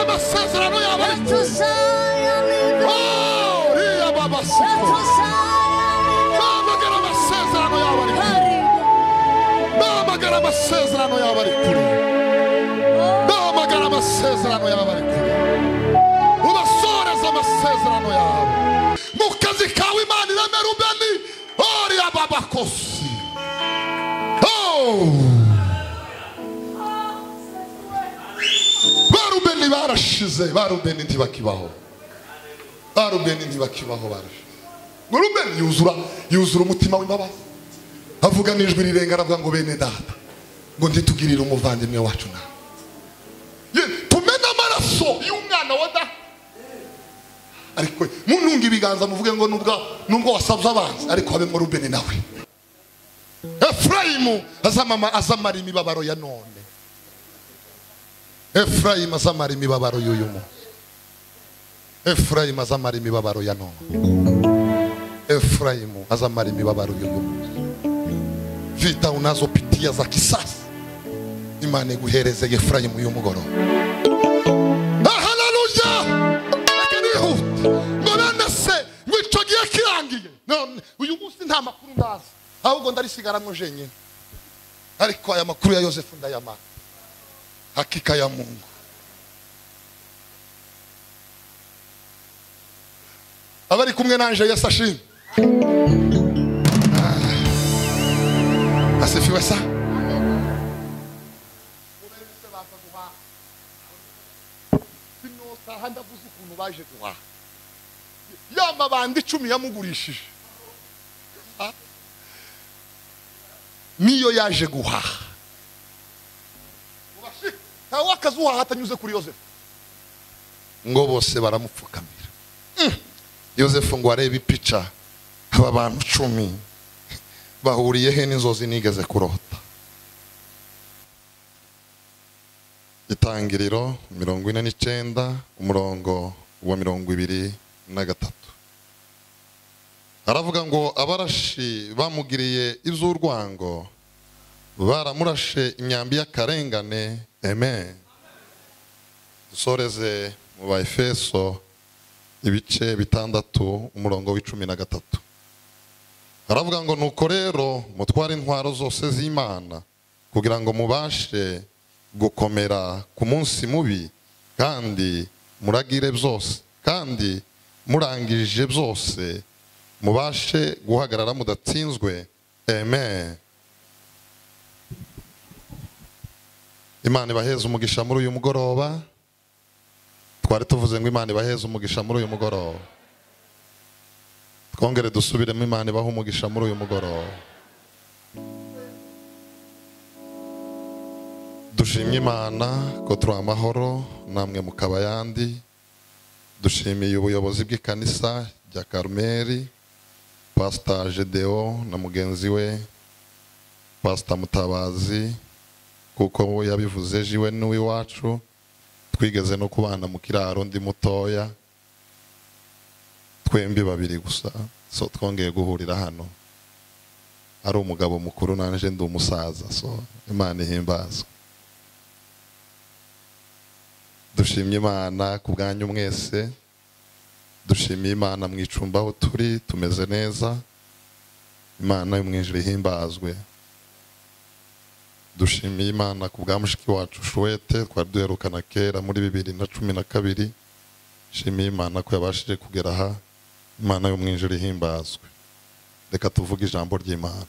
amasezerano yabarikije uriya babasiko bamagara amasezerano yabo ari kure bamagara amasezerano yabo ari kure bamagara amasezerano yabo ari kure ubasoreze amasezerano yabo mu kazi kawe imana ireme rubeni uriya babakosi barubeni barashize barubeni ntibakibaho barubeni ntibakibaho barashize rubeni yuzura yuzura umutima w'imbabazi avuga n'ijwi rirenga aravuga ngo bene data ngo ntitugirire umuvandimwe wacu nawe Ye- tumene amaraso y'umwana wa data ariko muntunga ibiganza muvuge ngo nubwo nubwo wasabye abanzi ariko habemo rubeni nawe efurayimu azamama- azamara imibabaro ya none efurayimu azamara imibabaro y'uyu munsi efurayimu azamara imibabaro ya none efurayimu azamara imibabaro y'uyu munsi vita unazo pitia za kisasi imana iguhereze efurayimu y'uyu mugoroba haleluya reka nihute ngo bene se ngo icyo gihe kirangiye none uyu munsi nta makuru ndazi ahubwo ndarisigaramo jenyine ariko aya makuru ya yosefu ndayamara hakika ya mungu abari kumwe nanje yesu ashimwe Ah. asifiwe sa sinotaha ndavuze ukuntu baje guhaha ya mabanda icumi yamugurishije Ah. niyo yaje guhaha ntawe w'akazuha hatanyuze kuri yosefu ngo bose baramupfukamira Mm. yosefu ngo arebe ipica aba bantu cumi bahuriye he n'inzozi nigeze kurota itangiriro mirongo ine n'icyenda umurongo wa mirongo ibiri na gatatu aravuga ngo abarashi bamugiriye iby'urwango baramurashe imyambi y'akarengane amen dusoreze mu ba efeso ibice bitandatu umurongo w'icumi na gatatu aravuga ngo nuko rero mutware intwaro zose z'imana kugira ngo mubashe gukomera ku munsi mubi kandi muragire byose kandi murangije byose mubashe guhagarara mudatsinzwe amen imana ibaheze umugisha muri uyu mugoroba twari tuvuze ngo imana ibaheze umugisha muri uyu mugoroba twongere dusubiremo imana ibaha umugisha muri uyu mugoroba dushimye imana ko turi amahoro namwe mukaba ayandi dushimiye ubuyobozi bw'ikanisa rya karumeri pasita gedeon na mugenzi we pasita mutabazi kuko we yabivuze jiwe n'uw'iwacu twigeze no kubana mu kiraro ndi mutoya twembi babiri gusa so twongeye guhurira hano ari umugabo mukuru nanje ndi umusaza so imana ihimbazwe dushimye imana ku bwanyu mwese dushimiye imana mu icumbi aho turi tumeze neza imana y'umwijiri ihimbazwe dushimiye imana ku bwa mushiki wacu shuwete twari duherukana kera muri bibiri na cumi na kabiri shimiye imana ko yabashije kugera aha imana y'umwijiri ihimbazwe reka tuvuge ijambo ry'imana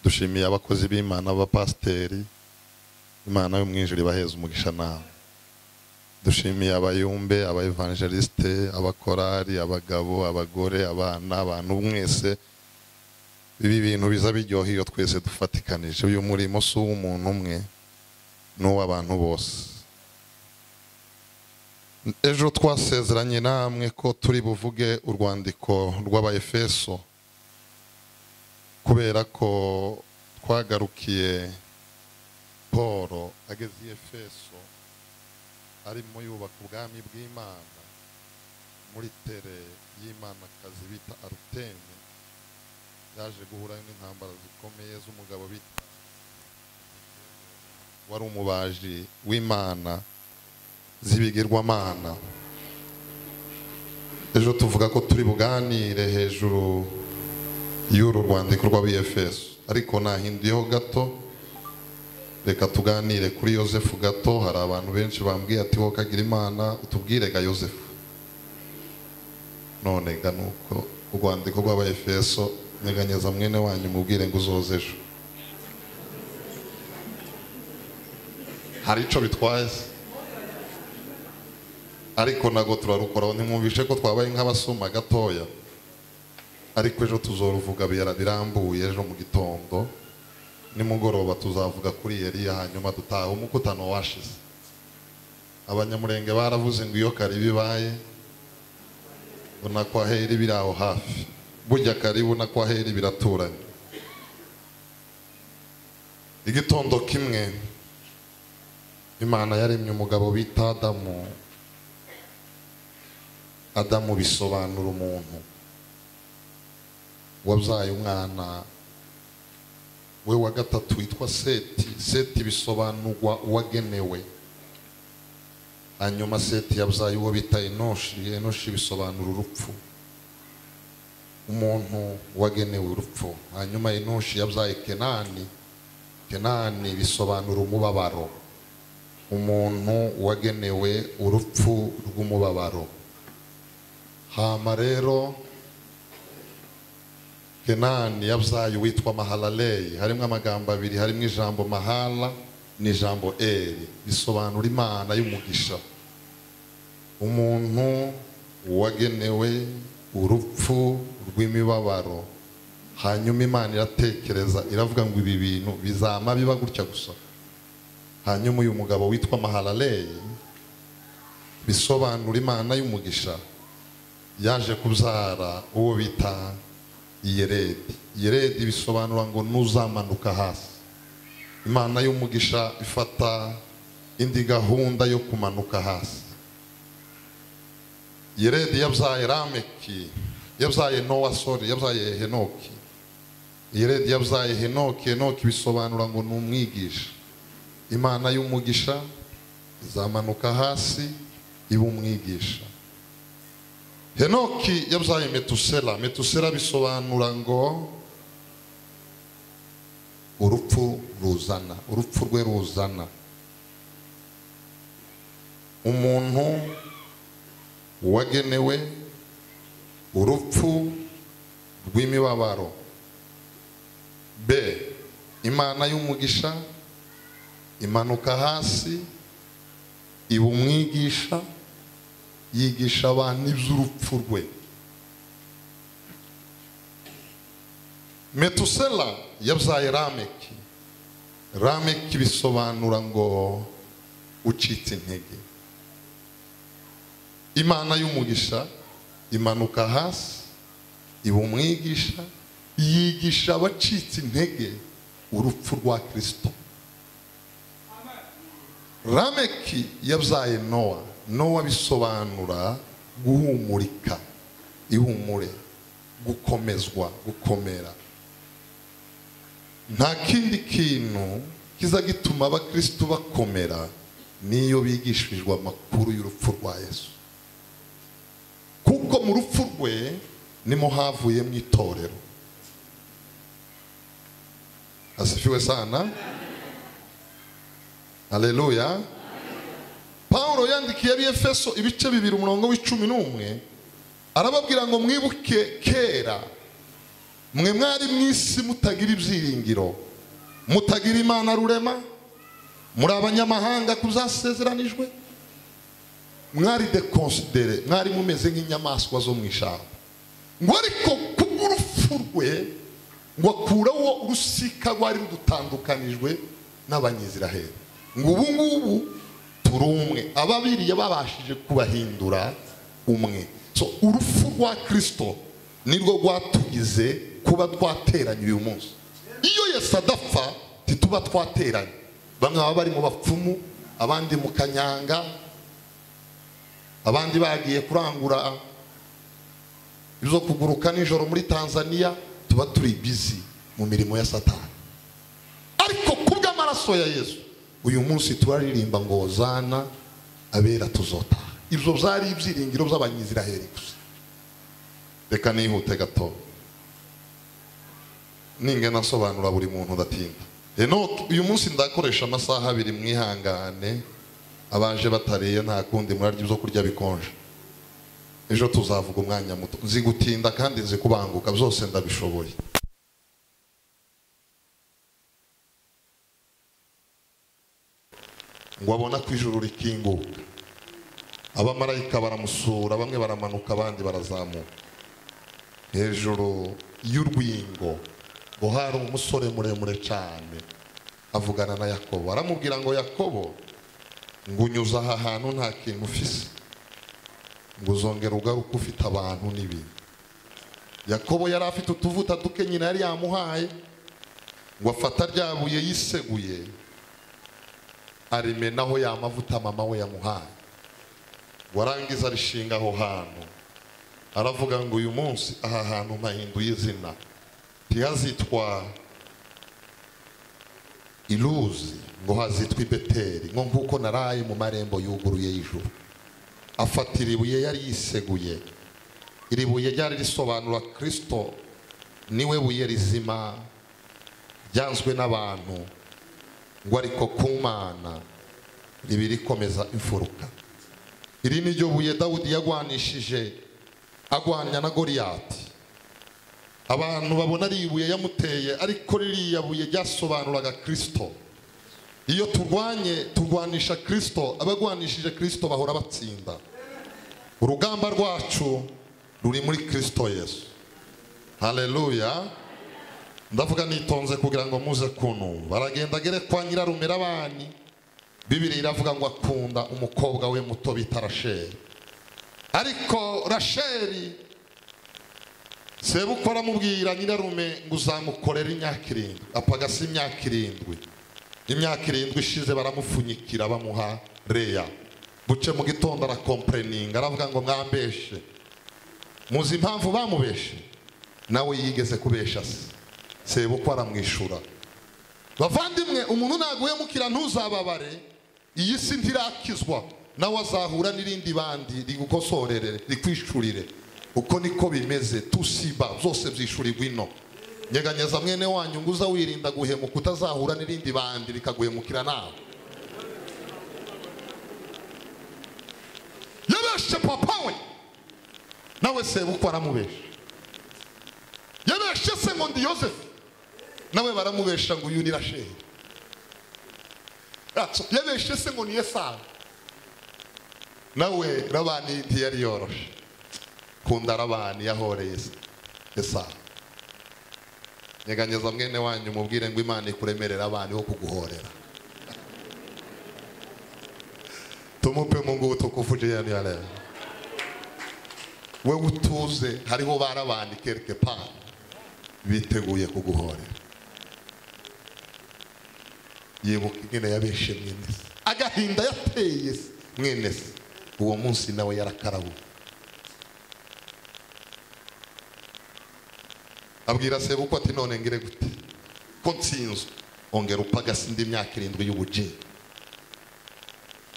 dushimiye abakozi b'imana b'abapasiteri imana y'umwijiri ibaheze umugisha nawe dushimiye abayumbe abayevangelisite abakorari abagabo abagore abana abantu mwese ibi bintu biza biryoha iyo twese dufatikanije uyu murimo si uw'umuntu umwe ni uw'abantu bose ejo twasezeranye namwe ko turi buvuge urwandiko rw'abayefeso kubera ko twagarukiye paul ageze i efeso arimo yubaka ubwami bw'imana muri tere y'Imanakazi bita aruteme yaje guhura n'intambara zikomeye z'umugabo bita wari umubaji w'imana z'ibigirwamana ejo tuvuga ko turi buganire hejuru y'uru rwandiko rwa bfs ariko nahinduyeho gato reka tuganire kuri yosefu gato hari abantu benshi bambwiye ati wowe kagira imana utubwire ga yosefu none ga ni uko urwandiko rw'abafeso nyeganyeza mwene wanyu mubwire ngo uzoze ejo hari icyo bitwaye se? ariko ntabwo turarukoraho ntimwumvishe ko twabaye nk'abasoma gatoya ariko ejo tuzoruvuga bira- birambuye ejo mu gitondo nimugoroba tuzavuga kuri yariya hanyuma dutaha umukutano washize abanyamurenge baravuze ngo iyo kari bibaye ubona ko aheri biri aho hafi burya kari ubona ko aheri biraturanye igitondo kimwe imana yaremye umugabo bita adamu adamu bisobanura umuntu wabyaye umwana we wa gatatu witwa seti seti bisobanurwa uwagenewe hanyuma seti yabyaye uwo bita enoshi enoshi bisobanura urupfu umuntu wagenewe urupfu hanyuma enoshi yabyaye kenani kenani bisobanura umubabaro umuntu wagenewe urupfu rw'umubabaro hama rero kenani yabyaye uwitwa mahalaleyi harimo amagambo abiri harimo ijambo mahala n'ijambo eri bisobanura imana y'umugisha umuntu wagenewe urupfu rw'imibabaro hanyuma imana iratekereza iravuga ngo ibi bintu bizama biba gutya gusa hanyuma uyu mugabo witwa mahalaleyi bisobanura imana y'umugisha yaje kubyara uwo bita yeredi yeredi bisobanura ngo ntuzamanuka hasi imana y'umugisha ifata indi gahunda yo kumanuka hasi yeredi yabyaye rameki yabyaye nowa sori yabyaye henoki yeredi yabyaye henoki henoki bisobanura ngo ni umwigisha imana y'umugisha izamanuka hasi iba umwigisha henoki yabyaye metusela metusela bisobanura ngo urupfu ruzana urupfu rwe ruzana umuntu wagenewe urupfu rw'imibabaro b imana y'umugisha imanuka hasi iba umwigisha yigisha abantu iby'urupfu rwe metusela yabyaye rameki rameki bisobanura ngo ucitse intege imana y'umugisha imanuka hasi iba umwigisha yigisha abacitse intege urupfu rwa kirisito rameki yabyaye nowa nowa bisobanura guhumurika ihumure gukomezwa gukomera nta kindi kintu kiza gituma abakirisitu bakomera n'iyo bigishijwe amakuru y'urupfu rwa yesu kuko mu rupfu rwe nimo havuyemo itorero asifiwe sana aleluya paul yandikiye ari efeso ibice bibiri umurongo w'icumi n'umwe arababwira ngo mwibuke kera mwe mwari mu isi mutagira ibyiringiro mutagira imana rurema muri abanyamahanga ku zasezeranijwe mwari dekonsidere mwari mumeze nk'inyamaswa zo mu ishyamba ngo ariko kubw'urupfu rwe ngo akureho urusika rwari rudutandukanijwe n'abanyiziraheli ngo ubu ngubu turi umwe ababiri yababashije kubahindura umwe so urupfu rwa kirisito nirwo rwatugize kuba twateranye uyu munsi iyo yesu adapfa ntituba twateranye bamwe baba bari mu bapfumu abandi mu kanyanga abandi bagiye kurangura ibyo kuguruka nijoro muri tanzania tuba turi bizi mu mirimo ya satani ariko kubw'amaraso ya yesu uyu munsi turaririmba ngo zana abera tuzotaha ibyo byari ibyiringiro by'abanyiziraheli gusa reka nihute gato ningana asobanura buri muntu udatinda enoke uyu munsi ndakoresha amasaha abiri mwihangane abaje batariye nta kundi murarya ibyo kurya bikonje ejo tuzavuga umwanya muto nzi gutinda kandi nzi kubanguka byose ndabishoboye ngo abona ko ijuru rikinguka abamarayika baramusura bamwe baramanuka abandi barazamuka hejuru y'urwingo ngo hari umusore muremure cyane avugana na yakobo aramubwira ngo yakobo ngo unyuze aha hantu nta kintu ufise ngo uzongere ugaruke ufite abantu n'ibintu yakobo yari afite utuvuta duke nyina yari yamuhaye ngo afata rya buye yiseguye arimenaho ya mavuta mama we yamuhaye ngo arangize arishinga aho hantu aravuga ngo uyu munsi aha hantu mpahinduye izina ntihazitwa iruzi ngo hazitwe ibeteri ngo nk'uko naraye mu marembo yuguruye y'ijuru afatira ibuye yari yiseguye iri buye ryari risobanura kirisito niwe buye rizima ryanzwe n'abantu ngo ariko ku mana ribi rikomeza imfuruka iri ni ryo buye dawudi yagwanishije agwanya na goriyati abantu babona ari ibuye yamuteye ariko ririya buye ryasobanuraga kirisito iyo turwanye turwanisha kirisito abagwanishije kirisito bahora batsinda urugamba rwacu ruri muri kirisito yesu hareruya ndavuga nitonze kugira ngo muze kuntu baragenda agere kwa nyirarumira abani bibiri iravuga ngo akunda umukobwa we muto bita rasheri ariko rasheri sebukora amubwira nyirarume ngo uzamukorere imyaka irindwi apagase imyaka irindwi imyaka irindwi ishize baramupfunyikira bamuha reya buce mu gitondo arakompereninga aravuga ngo mwambeshe muzi impamvu bamubeshe nawe yigeze kubesha se sebukwa aramwishyura bavandimwe umuntu ntaguhemukira ntuzababare iyi si ntirakizwa nawe azahura n'irindi bandi rigukosorere rikwishurire uko niko bimeze tusiba byose byishurirwa ino nyeganyeza mwene wanyu ngo uza wirinda guhemuka utazahura n'irindi bandi rikaguhemukira nawe yabeshe papa we nawe sebukwa aramubesha yabeshe se ngo ndi yosefu nawe baramubesha ngo uyu ni rasheli yabeshe se ngo ni yesayi nawe rabani ntiyari yoroshe kunda rabani yahoreye esa nyeganyeza mwene wanyu mubwire ngo imana ikuremerera abana wo kuguhorera tumupe mu ngubu tukuvuje ya niyareba we utuze hariho barabandi kereke pana biteguye kuguhorera yibuka ingene yabeshe mwene se agahinda yateye se mwene se uwo munsi nawe yarakarabu abwira sebukwa ati none ngire gute ko nsinzwe ongera upagase indi myaka irindwi y'ubugeni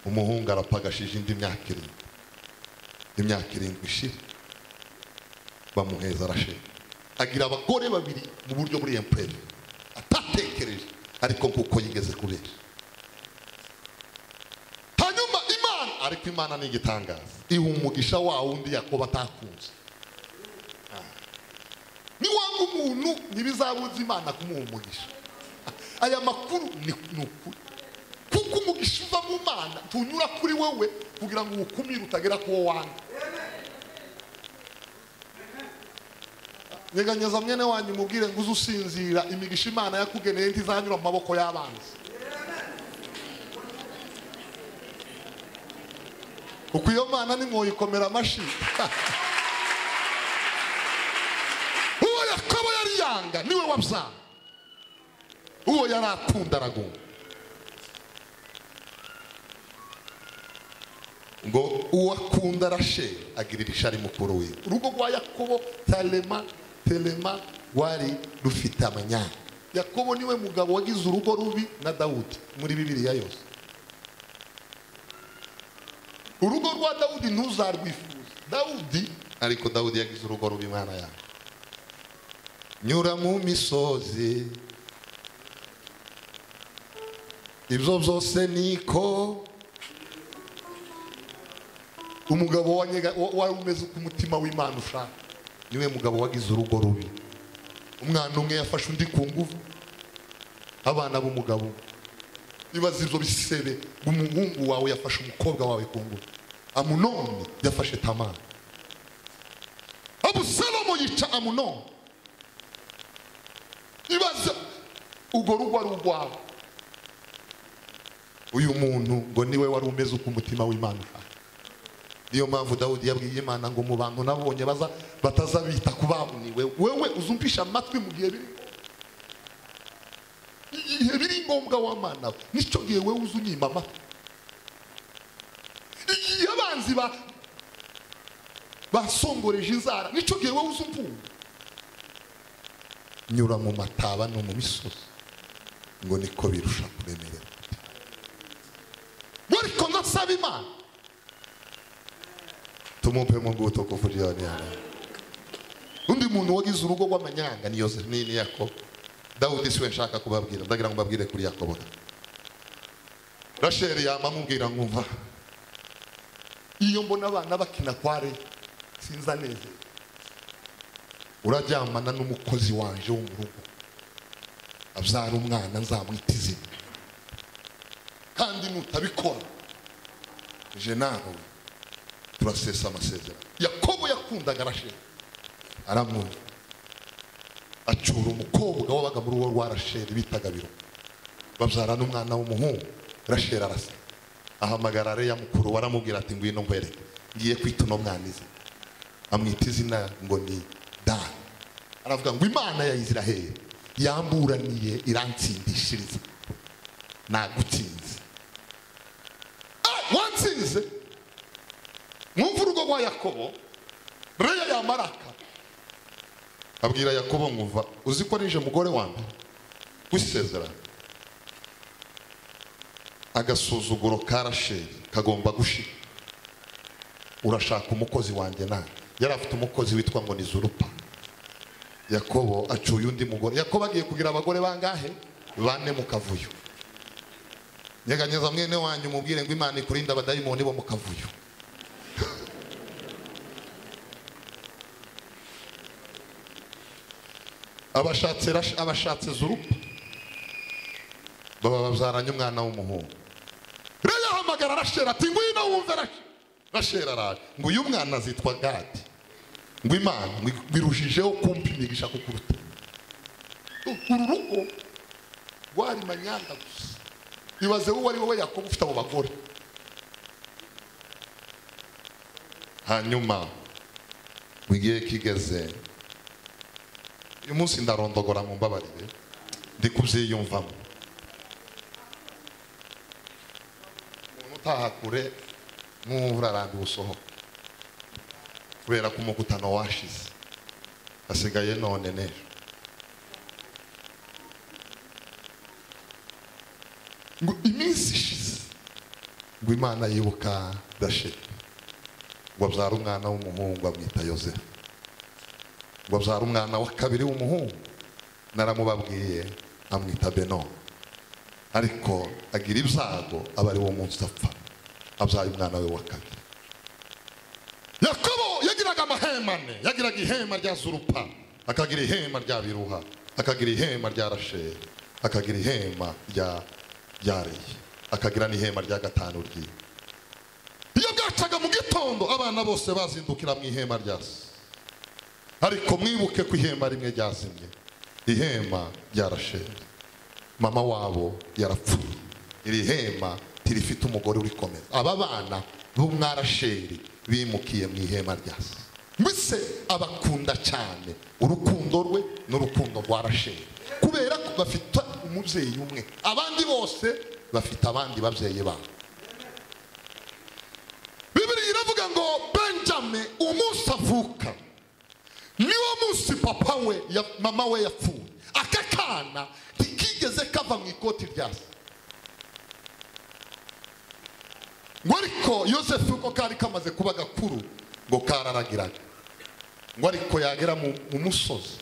umuhungu arapagashije indi myaka irindwi imyaka irindwi ishira bamuheza arashira agira abagore babiri mu buryo buri empurere atatekereje ariko kuko yigeze kubera ariko imana ni igitangaza iha umugisha wa wundi yakoba atakunze niwanga umuntu ntibizabuze imana kumuha umugisha aya makuru ni ukuri kuko umugisha uva mu mana tunyura kuri wowe kugira ngo uwukumire utagera ku wo wanga nyeganyeza mwene wanyu mubwire ngo uze usinzira imigisha imana yakugeneye ntizanyura mu maboko y'abanzi uko iyo mana nimwoyikomera amashyi uwo yakobo yari yanga niwe wabyara uwo yari akunda aragunda ngo uwo akunda arashe agirira ishari mukuru we urugo rwa yakobo tarema terema rwari rufite amanyanga yakobo niwe mugabo wagize urugo rubi na dawudi muri bibiliya yose urugo rwa dawudi ntuzarwifuze dawudi ariko dawudi yagize urugo rubi imana yawe nyura mu misozi ibyo byose niko umugabo wanyega- wa- wari umeze uko umutima w'imana ushaka niwe mugabo wagize urugo rubi umwana umwe yafashe undi ku ngufu abana b'umugabo umwe bibaza ibyo bisebe umuhungu wawe yafashe umukobwa wawe ku ngufu amunoni yafashe tamara abusalomo yica amunoni ibaza urwo rugo ari urwawe uyu muntu ngo niwe wari umeze uko umutima w'imana ushaka niyo mpamvu dawudi yabwiye imana ngo mu bantu nabonye baza batazabita ku babuniwe wewe uzumvisha amatwi mu gihe biri igihe biri ngombwa w'amana we nicyo gihe wewe uza unyima amatwi igihe abanzi ba basongoreje inzara nicyo gihe wowe uza umvunga nyura mu mataba no mu misozi ngo niko birusha kuremerera ariko ndasaba imana tumupe mu bwuto kuvurira yana undi muntu wagize urugo rw'amanyanga ni yose ni ni yakobo dawudi siwe nshaka kubabwira ndagira ngo mbabwire kuri yakobo da rasheli yama amubwira nkumva iyo mbona abana bakina kware sinza neza uraryamana n'umukozi wanje wo mu rugo abyara umwana nzamwita izina kandi nutabikora je nawe turasesa amasezerano yakobo yakundaga rasheli aramwumva acyura umukobwa wabaga mu rugo rwa rasheli bitaga biro babyarana umwana w'umuhungu rasheli arasa ahamagara reya mukuru we aramubwira ati ngwino ngwere ngiye kwita uno mwana izina amwita izina ngo ni dani aravuga ngo imana ya isiraheli yamburaniye irantsindishiriza nagutsinze Ah, wantsinze mwumva urugo rwa yakobo reya yamaraka abwira yakobo nkumva uzi ko nije mugore wa mbere w'isezerano agasuzuguro ka rasheli kagomba gushira urashaka umukozi wanjye nawe yari afite umukozi witwa ngo ni zurupa yakobo acuye undi mugore yakobo agiye kugira abagore bangahe bane mu kavuyo nyeganyeza mwene wanjye umubwire ngo imana ikurinda abadayimoni bo mu kavuyo abashatse Rash- abashatse zurupa baba babyaranye umwana w'umuhungu rero ahamagara rashera ati ngwino wumve Rash- rashera araje ngo uyu mwana azitwa gadi ngo imana ngo irushijeho kumpa imigisha kukuruta uru rugo rwari manyanga gusa ibaze wowe ari wowe yakobo ufite abo bagore hanyuma mu gihe kigeze uyu munsi ndarondogora mu mbabarire ndi kubyiyumvamo umuntu utahakure nk'uwumva urarambiwe usohoka kubera ko umugutano washize hasigaye none n'ejo ngo iminsi ishize ngo imana yibuka dashira ngo abyara umwana w'umuhungu amwita yozefu ngo abyara umwana wa kabiri w'umuhungu naramubabwiye amwita beno ariko agira ibyago aba ari wo munsi apfa abyaye umwana we wa kabiri yakobo yagiraga amahemane yagiraga ihema rya zurupa akagira ihema rya biruha akagira ihema rya rasheri akagira ihema rya rya reyi akagira n'ihema rya gatanu ryiwe iyo bwacaga mu gitondo abana bose bazindukira mu ihema rya se ariko mwibuke ko ihema rimwe ryazimye ihema ryarasheri mama wabo yarapfuye iri hema ntirifite umugore urikomeza aba bana b'umwarasheri bimukiye mu ihema rya se mbese abakunda cyane urukundo rwe n'urukundo rwa rasheri kubera ko bafite umubyeyi umwe abandi bose bafite abandi babyeyi babo bibiriya iravuga ngo benjamin umunsi avuka niwo munsi papa we ya- mama we yapfuye aka kana ntikigeze kava mu ikoti rya se ngo ariko yosefu uko kari kamaze kuba gakuru ngo kararagiraga ngo ariko yagera mu mu musozi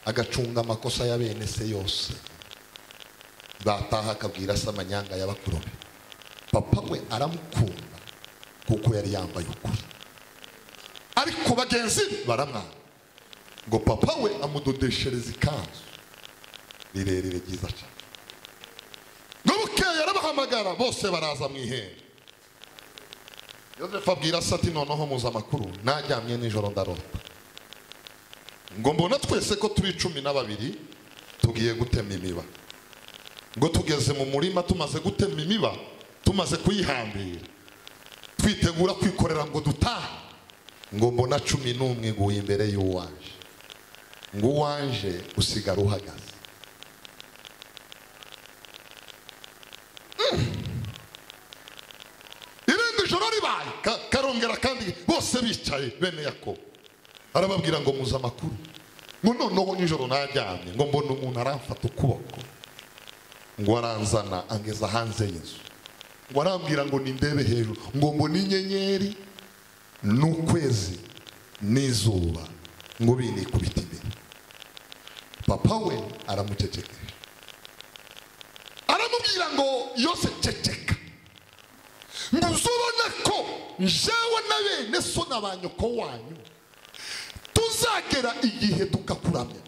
agacunga amakosa ya bene se yose bataha akabwira se amanyanga y'abakuru be papa we aramukunda kuko yari yambaye ukuri ariko bagenzi be baramwanga ngo papa we amudodeshereza ikanzu rirerire ryiza cyane ngo bukeye arabahamagara bose baraza mu ihembe yosefu abwira se ati noneho muza amakuru najyamye nijoro ndarota ngo mbona twese ko turi cumi na babiri tugiye gutema imiba ngo tugeze mu murima tumaze gutema imiba tumaze kuyihambira twitegura kwikorera ngo dutahe ngo mbona cumi n'umwe nguye imbere y'uwanje ngo uwanje usigara uhagaze Mm. irindi joro ribaye Ka- karongera kandi bose bicaye bene yakobo arababwira ngo muze amakuru ngo noneho nijoro naryamye ngo mbona umuntu aramfata ukuboko ngo aranzana angeza hanze y'inzu ngo arambwira ngo nindebe hejuru ngo mbone inyenyeri n'ukwezi n'izuba ngo binikubita imbere papa we aramucecekesha aramubwira ngo yose ceceka ngo uzubona ko jewe na bene so na ba nyoko wanyu tuzagera igihe tugakuramya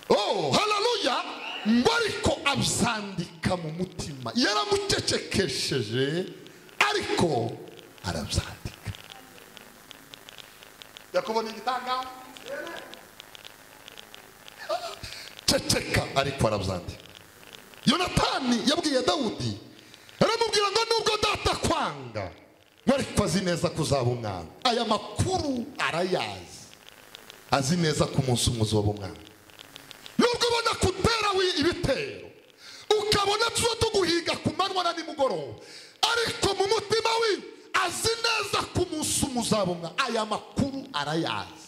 oh haleluya ngo ariko abyandika mu mutima yaramucecekesheje ariko arabyandika yakobo ni igitangamo ceceka ariko arabyandika yonatani yabwiye dawudi aramubwira ngo nubwo data kwanga ngo ariko azi neza ko uzaba umwana aya makuru arayazi azi neza ko umunsi umwe uzoba umwana nubwo ubona ko utera wi- ibitero ukabona tuba tuguhiga ku manywa na nimugoroba ariko mu mutima we azi neza ko umunsi umwe uzaba umwana aya makuru arayazi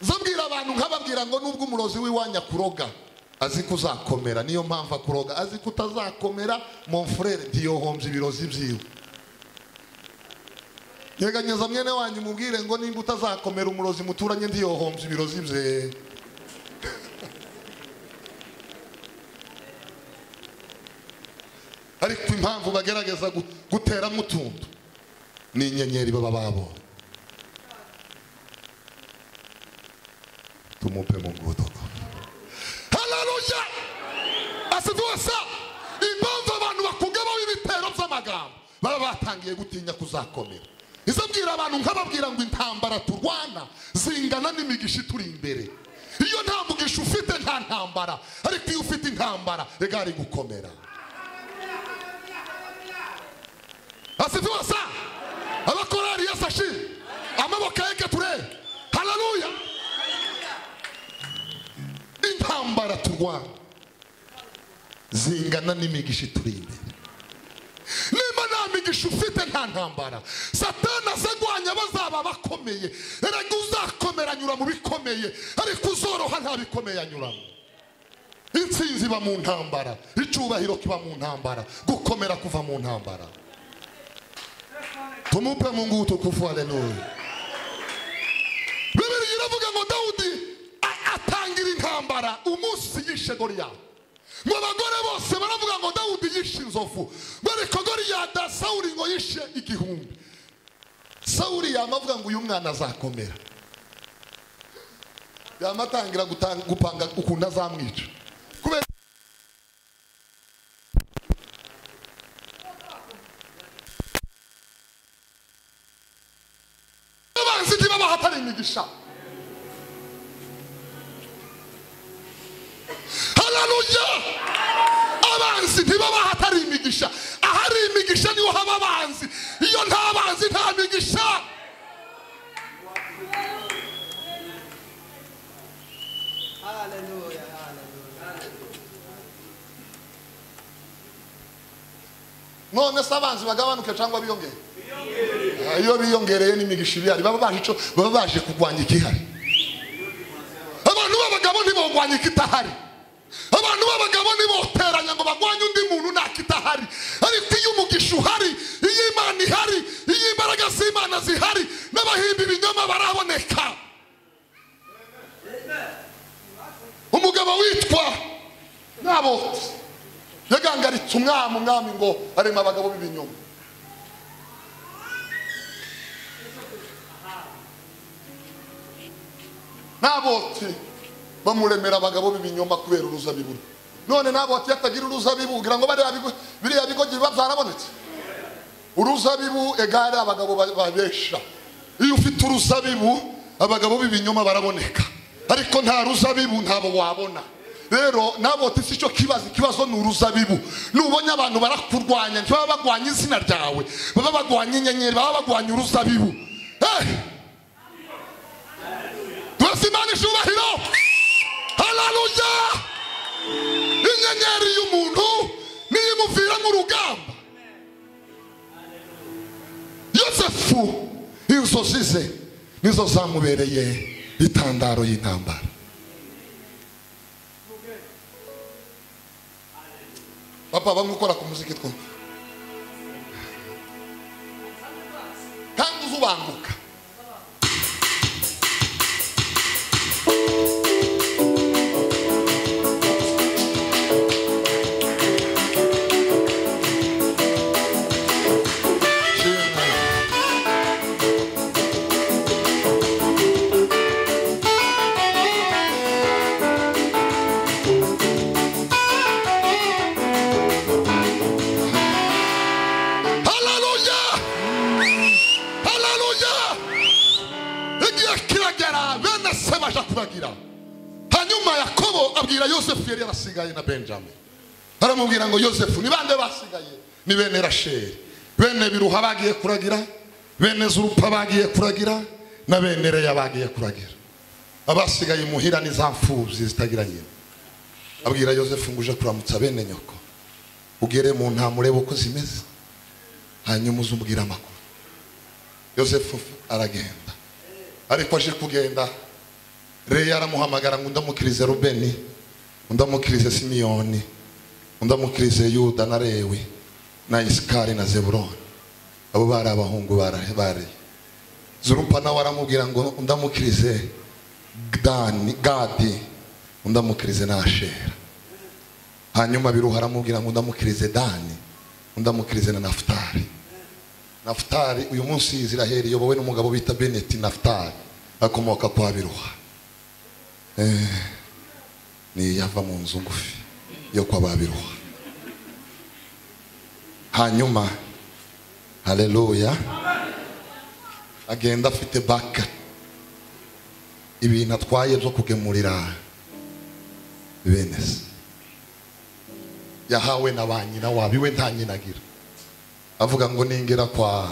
zabwira abantu nkababwira ngo nubwo umurozi w'iwanya kuroga azi ko uzakomera niyo mpamvu akuroga azi ko utazakomera monfurere ntiyohombye ibirozi byiwe nyeganyeza mwene wanyu mubwire ngo nimba utazakomera umurozi muturanye ntiyohombye ibirozi bye ariko impamvu bagerageza gu- guteramo utuntu ni inyenyeri baba babonye tumupe Mungu utukufu. Haleluya! Asifiwe sana. Impamvu abantu bakugabaho ibitero by'amagambo baba batangiye gutinya kuzakomera. Izabwira abantu nkababwira ngo intambara turwana zingana n'imigisha ituri imbere. Iyo nta mugisha ufite nta ntambara, ariko iyo ufite intambara egari gukomera. asifiwe sa abakorari yesu ashimwe amaboko yeke turere haleluya intambara turwana zingana n'imigisha ituri imbere niba nta migisha ufite nta ntambara satana azagwanya bazaba bakomeye erega uzakomera anyura mu bikomeye ariko uzoroha nta bikomeye anyuramo intsinzi iba mu ntambara icyubahiro kiba mu ntambara gukomera kuva mu ntambara tumupe mungu utukufu haleluya bibiri iravuga ngo dawudi a- atangira intambara umunsi yishe goriyati ngo abagore bose baravuga ngo dawudi yishe inzovu ngo ariko goriyada sawuri ngo yishe igihumbi sawuri yama avuga ngo uyu mwana azakomera yama atangira gutanga- gupanga ukuntu azamwica kubera abanzi ntibabaha atari imigisha haleluya abanzi ntibabaha atari imigisha ahari imigisha niho haba abanzi iyo nta banzi nta migisha none se abanzi bagabanuke cyangwa biyongere Ah, iyo biyongereye n'imigisha ibihari baba baje ico- baba baje kurwanya igihari b'abagabo ntibogwanya ikitahari abantu b'abagabo ntiboteranya ngo bagwanye undi muntu ntakitahari ariko iyo umugisha uhari iyo imana ihari iyo imbaraga z'imana zihari n'abahimba ibinyoma baraboneka umugabo witwa nabotse yagangaritse umwami umwami ngo arema abagabo b'ibinyoma nabotse bamuremera abagabo b'ibinyoma kubera uruzabibu rwe none nabotse yatagira uruzabibu ugira ngo bariya bigo- biriya bigoryi biba byarabonetse uruzabibu egare abagabo ba- babesha iyo ufite uruzabibu abagabo b'ibinyoma baraboneka ariko nta ruzabibu ntabo wabona rero nabotse si cyo kibazo ikibazo ni uruzabibu nubonye abantu barakurwanya ntibaba bagwanya izina ryawe baba bagwanya inyenyeri baba bagwanya uruzabibu hey! Tuwese Imana icubahiro hararuya inyenyeri y'umuntu niyo imuviramo urugamba yosefu inzozi ze nizo zamubereye itandaro y'intambara papa bamwe ukora ku muziki twumva kandi uzubanguka hararuya hararuya igihe kiragera bene se baje kuragira hanyuma yakobo abwira yosefu yari yarasigaye na benjamin baramubwira ngo yosefu ni bande basigaye ni bene rasheli bene biruha bagiye kuragira bene zurupa bagiye kuragira na bene reya bagiye kuragira abasigaye imuhira ni za mfubyi zitagira nyina abwira yosefu ngo uje kuramutsa bene nyoko ugere mu ntama urebe uko zimeze hanyuma uzumubwira amakuru yosefu aragenda ariko aje kugenda reya aramuhamagara ngo undamukirize rubeni undamukirize simiyoni undamukirize yuda na lewi na isikari na zeburoni abo bari abahungu bara- bare zurupa nawe aramubwira ngo undamukirize dani gadi undamukirize na ashera hanyuma biruha aramubwira ngo undamukirize dani undamukirize na nafutari nafutari uyu munsi iziraheri iyobowe n'umugabo bita beneti nafutari akomoka kwa biruha Eh, ni yava mu nzu ngufi yo kwa ba biruha hanyuma haleluya agenda afite baka ibintu atwaye byo kugemurira bene se yahawe na ba nyina wabo iwe nta nyina agira avuga ngo ningera kwa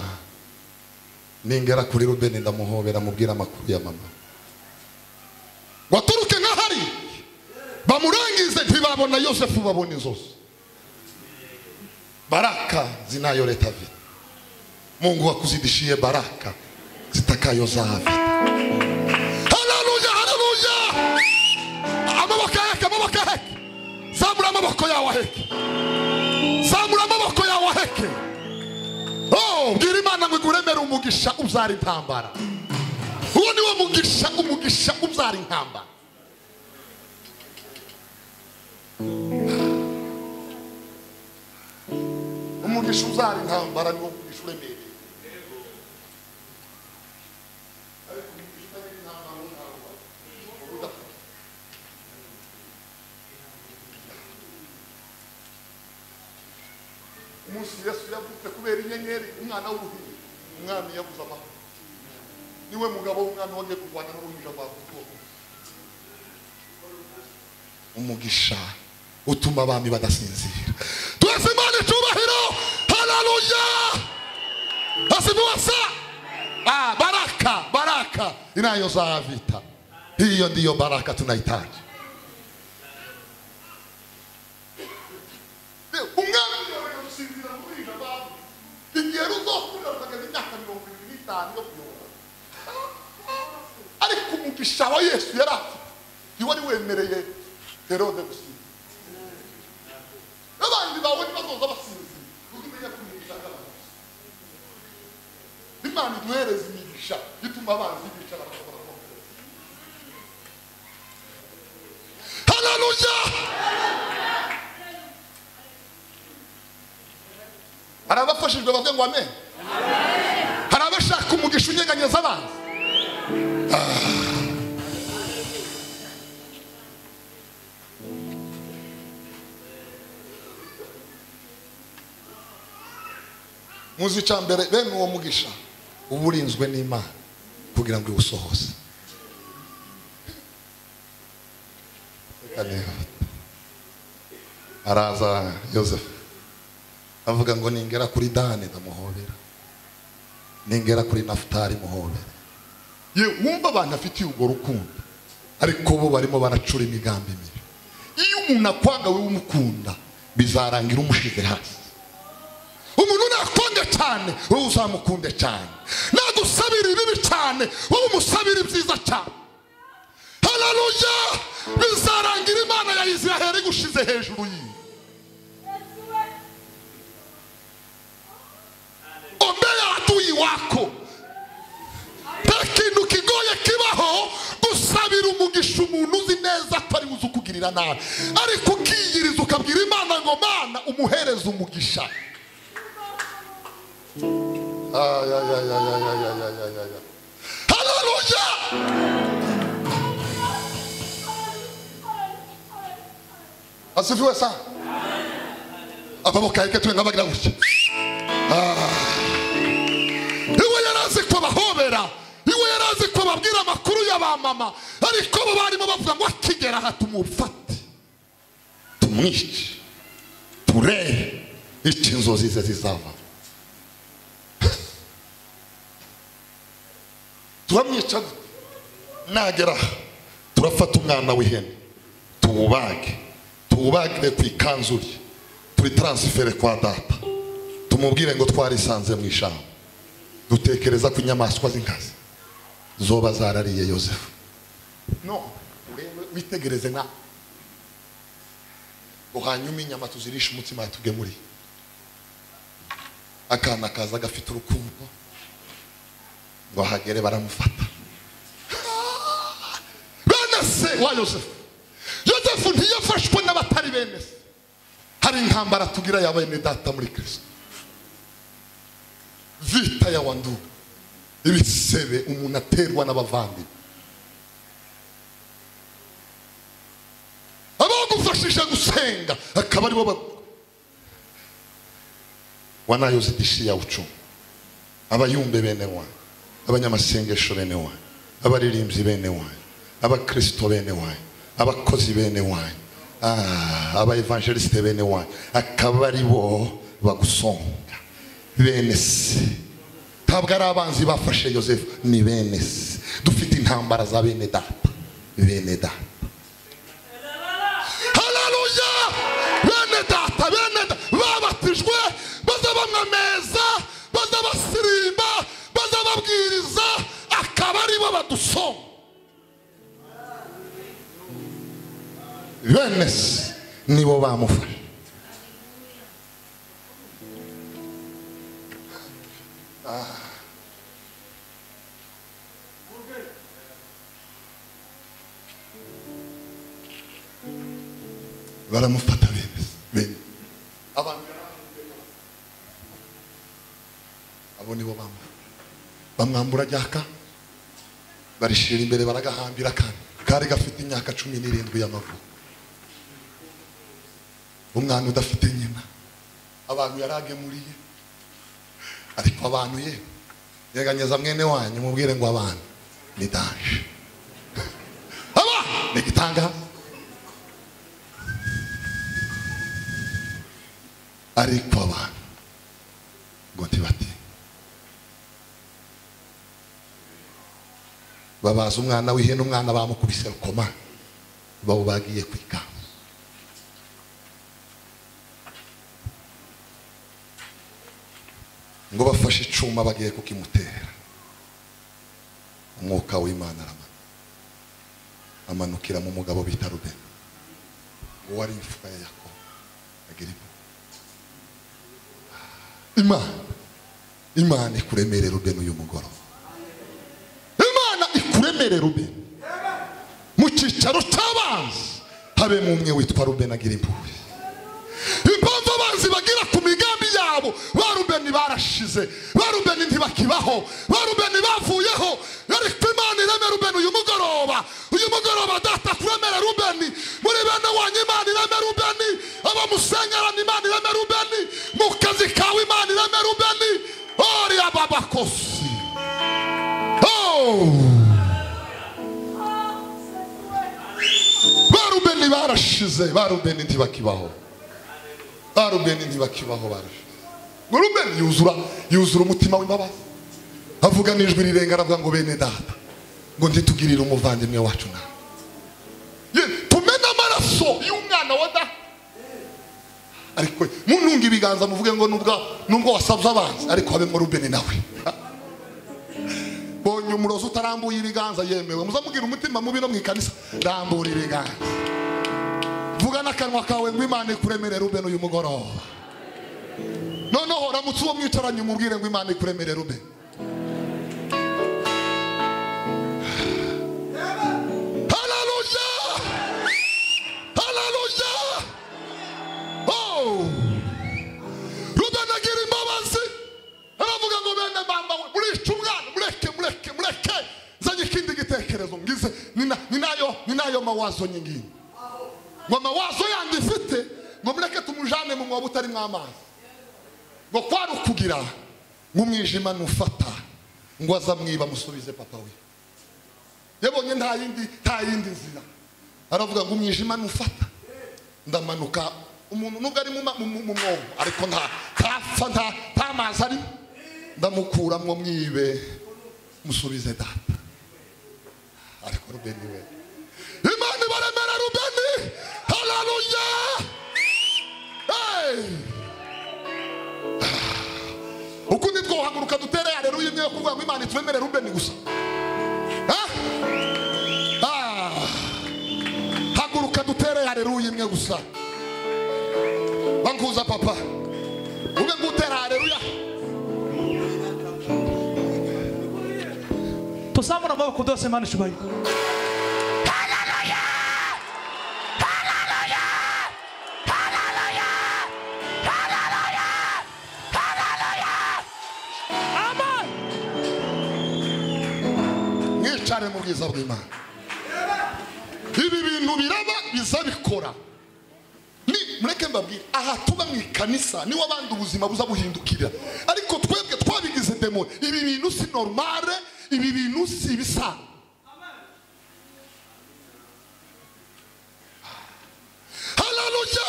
ningera kuri rubeni ndamuhobera mubwira amakuru ya mama waturuke nk'ahari bamurangize ntibabona yosefu babona inzozi baraka zinayo leta vita mungu akuzidishie baraka zitakayo zavi haleluya haleluya amaboko aheke amaboko aheke zamura amaboko yawe aheke zamura amaboko yawe aheke Oh, bwira imana ngo iguremere umugisha ubyara intambara uwo ni wo mugisha umugisha ubyara intambara umugisha ubyara intambara ni wo mugisha uremereye ariko umugisha utagira intambara ntabwo uba udafite umunsi yesu yavutse kubera inyenyeri umwana w'uruhinja umwana yabuze amahoro niwe mugabo w'umwana wagiye kurwana n'uruhinja rwavutse umugisha utuma abami badasinzira twese imana icubahiro hararuya asimuwasa ah, baraka baraka inayo zavita hiyo ndiyo baraka tunahitaji umwami yabonye gusinzira muri ijana abantu igihe ruzokurira rukageza imyaka mirongo irindwi n'itanu yo kuyobora ariko umugisha wa yesu yari afite ntiwari wemereye herode gusinzira n'abandi bawe ntibazoza basinzira ujye umenya kumigisha abantu imana iduhereza imigisha ituma abanzi bicara bakabona haleluya hari abafashijwe bavuga ngo amen hari abashaka umugisha unyeganyeza abanzi muzi icya mbere bene uwo mugisha uba urinzwe n'imana kugira ngo iwusohoze Reka nihuta. araza yosefu avuga ngo ningera kuri dani ndamuhobera ningera kuri nafutari muhobera ye wumva abantu afitiye urwo rukundo ariko bo barimo baracura imigambi mibi iyo umuntu akwanga wowe umukunda bizarangira umushyize hasi umuntu nakunde cyane wowe uzamukunde cyane nagusabira ibibi cyane wowe umusabira ibyiza cyane hararuya bizarangira imana ya isiraheli igushize hejuru yiwe omeya adui wako nta kintu kigoye kibaho gusabira umugisha umuntu uzi neza atari uzi ukugirira nabi ariko ukiyiriza ukabwira imana ngo mana umuhereze umugisha haleluya asifiwe sana amaboko yake turi nk'abagira gutya Ah. iwe yari azi ko bahobera iwe yari azi ko babwira amakuru ya ba mama ariko bo barimo bavuga ngo akigera aha tumufate tumwice turebe icyo inzozi ze zizava turamwica gute? nagera aha turafata umwana w'ihene tuwubage tuwubagire ku ikanzu rye turi taransifere kwa data tumubwire ngo twarisanze mu ishyamba dutekereza ko inyamaswa z'inkazi zoba zarariye yosefu no urebe witegereze nka ngo hanyuma inyama tuzirishe umutsima yatugemuriye akana kaza gafite urukundo ngo ahagere baramufata bene se wa yosefu yosefu ntiyafashwe n'abatari bene se hari intambara tugira ya bene data muri kirisito vita ya wandu ibisebe umuntu aterwa n'abavandimwe abagufashije gusenga akaba aribo ba- wanayoza idishi yawe ucuma abayumbe bene wanyu abanyamasengesho bene wanyu abaririmbyi bene wanyu abakristo bene wanyu abakozi bene wanyu ah, abaevangelisite bene wanyu akaba ari bo bagusonga bene se ntabwo ari abanzi bafashe yosefu ni bene se dufite intambara za bene data bene data hararuya bene data bene data babatijwe baza bamwameza baza basirimba baza babwiriza akaba aribo badusoma bene se nibo bamufashe baramufata bene se bene abantu abo nibo bamufashe bamwambura ryaka barishira imbere baragahambira kandi kari gafite imyaka cumi n'irindwi y'amavuko umwana udafite nyina abantu yaragemuriye ariko abantu ye yeganyeza mwene wanyu mubwire ngo abantu ni danje aba ni igitangaza ariko abantu ngo ntibati babaza umwana w'ihene umwana bamukubise rukoma bawubagiye ku ikanzu ngo bafashe icuma bagiye kukimutera umwuka w'imana aramanuka amanukira mu mugabo bita rubeni uwo ari imfura ya yakobo agira impuhwe imana imana ikuremere rubeni uyu mugoroba imana ikuremere rubeni mu cyicaro cy'abanzi habemo umwe witwa rubeni agira impuhwe impamvu abanzi bagira ku migambi yabo ba rubeni barashize ba rubeni ntibakibaho ba rubeni bavuyeho ariko imana ireme rubeni uyu mugoroba uyu mugoroba data kuremera rubeni muri bene wanyu imana ireme rubeni abo musengerana imana ireme rubeni mu kazi kawe imana ireme rubeni oriya babakosi oh. barubeni barashize barubeni ntibakibaho barubeni ntibakibaho barashize ngo rubeni yuzura yuzura umutima w'imbabazi avuga n'ijwi rirenga aravuga ngo bene data ngo ntitugirire umuvandimwe wacu nawe Ye- tumene amaraso y'umwana wa data ariko mununga ibiganza muvuge ngo nubwo nubwo wasabye abanzi ariko habemo rubeni nawe bonye umurozi utarambuye ibiganza yemewe muzamubwira umutima mubi no mu ikanisa rambura ibiganza vuga n'akanwa kawe ngo imana ikuremere rubeni uyu mugoroba noneho ramutse uwo mwicaranye umubwire ngo imana ikuremere rubeni Hallelujah! Hallelujah! Oh! rubeni agira imbabazi aravuga ngo bene mama we murica umwana mureke mureke mureke zanye ikindi gitekerezo ngize nina- ninayo ninayo mawazo nyingine ngo amawazo yandi mfite ngo mureke tumujane mu mwobo utarimo amazi ngo kwari ukugira ngo umwijima nufata ngo azamwiba amusubize papa we yabonye nta yindi nta yindi nzira aravuga ngo umwijima nufata ndamanuka umuntu nubwo ari mu ma- mu- mu mu mwobo ariko nta ntapfa nta nta mazi ari ndamukuramo mwibe musubize data ariko rubeni we imana ibaremera rubeni hararuya ukundi twohaguruka dutere hareruya imwe yo kuvuga ngo imana itwemere rubeni gusa Ah! Ah! haguruka dutere hareruya imwe gusa banguza papa ube ngutera hareruya tuzamura amaboko dose mana ishubaye mwicare mu bwiza bw'imana ibi bintu biraba biza bikora ni mureke mbabwire aha tuba mu ikanisa niwo abandi ubuzima buza buhindukira ariko twebwe twabigize demo ibi bintu si normale ibi bintu si ibisanzwe hararuya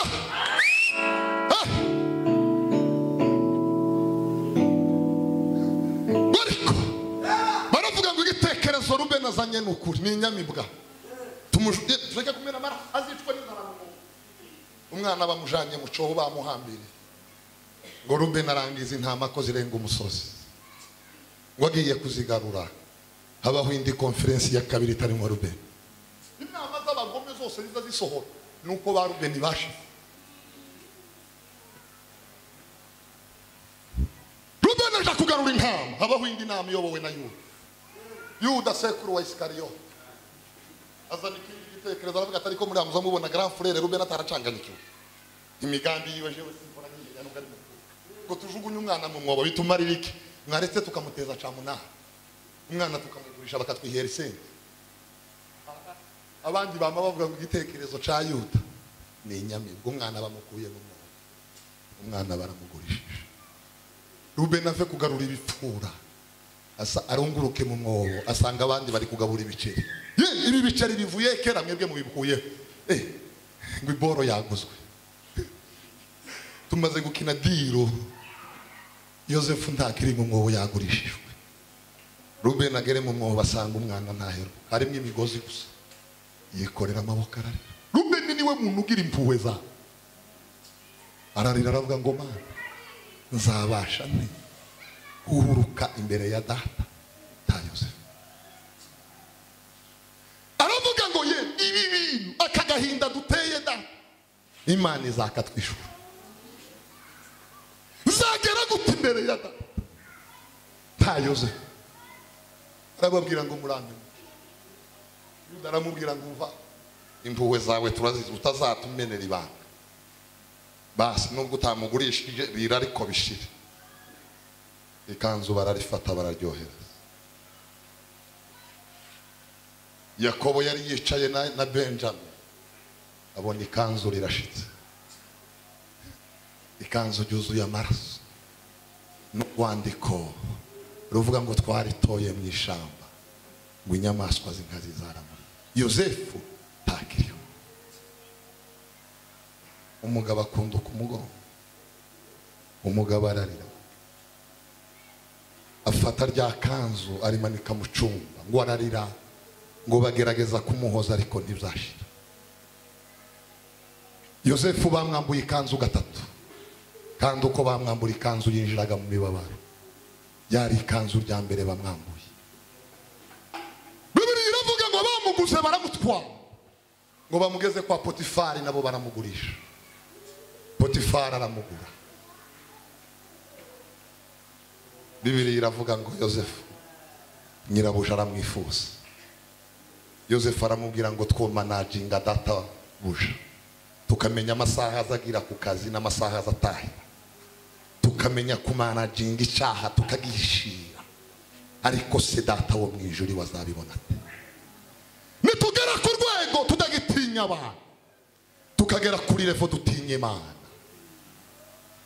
ariko baravuga ngo igitekerezo rube nazanye ni ukuri ni inyamibwa tumujuye tureke kumena amara azicwa n'inzara mu mugi. umwana bamujanye mu cobo bamuhambiriye ngo rube narangiza intama ko zirenga umusozi ngo agiye kuzigarura habaho indi konferensi ya kabiri itarimo rube inama z'abagome zose ziza zisohora ni uko ba rubeni bashize rubeni aja kugarura intama habaho indi nama iyobowe na yuda yuda sekuru wa isikariyo azana ikindi gitekerezo aravuga atari ko muri hamuza mubona grand frere rubeni ataracanganyikiwe imigambi yiwe jewe simbona nyiginya nubwo ari mukuru ngo tujugunye umwana mu mwobo bituma arira iki mwaretse tukamuteza camunara umwana tukamugurisha bakatwihera isenge abandi bama bavuga ngo igitekerezo ca yuda ni inyamibwa umwana bamukuye mu mwobo umwana baramugurishije rubeni ave kugarura ibipfura asa arunguruke mu mwobo asanga abandi bari kugabura ibiceri Ye, ibi biceri bivuye kera mwebwe mubikuyeho Eh, ngo iboro yaguzwe tumaze gukina diro yosefu ntakiri mu mwobo yagurishijwe rubeni agere mu mwobo asanga umwana ntahero harimo imigozi gusa yikorera amaboko ararira rubeni niwe muntu ugira impuhwe za ararira aravuga ngo mana nzabasha nte uhuruka imbere ya data ta yosefu aravuga ngo ye imana izakatwishura uzagera gute imbere ya data nta yozefu arababwira ngo murandure yuda aramubwira ngo uva impuhwe zawe turazizi utazatumenera ibanga basi nubwo utamugurishije bira ariko bishire ikanzu bararifata bararyohereza yakobo yari yicaye na, na benjamin abona ikanzu rirashitse ikanzu ryuzuye amaraso n'urwandiko ruvuga ngo twaritoye mu ishyamba ngo inyamaswa z'inkazi zaramura yosefu ntakiriho umugabo akunda umugongo umugabo ararira afata rya kanzu arimanika mu cyumba ngo ararira ngo bagerageza kumuhoza ariko ntibzashira yosefu bamwambuye ikanzu gatatu kandi uko bamwambura ikanzu yinjiraga mu mibabaro ryari ikanzu rya mbere bamwambuye bibiri iravuga ngo bamuguze baramutwara ngo bamugeze kwa potifari nabo baramugurisha potifari aramugura bibiri iravuga ngo yosefu nyirabuja aramwifuza yosefu aramubwira ngo twomanaginga data buja tukamenya amasaha azagira ku kazi n'amasaha azatahira tukamenya kumanaginga icyaha tukagishira ariko se data wo mu ijuri wazabibona ate nitugera ku rwego tudagitinya abantu tukagera kuri revo dutinya imana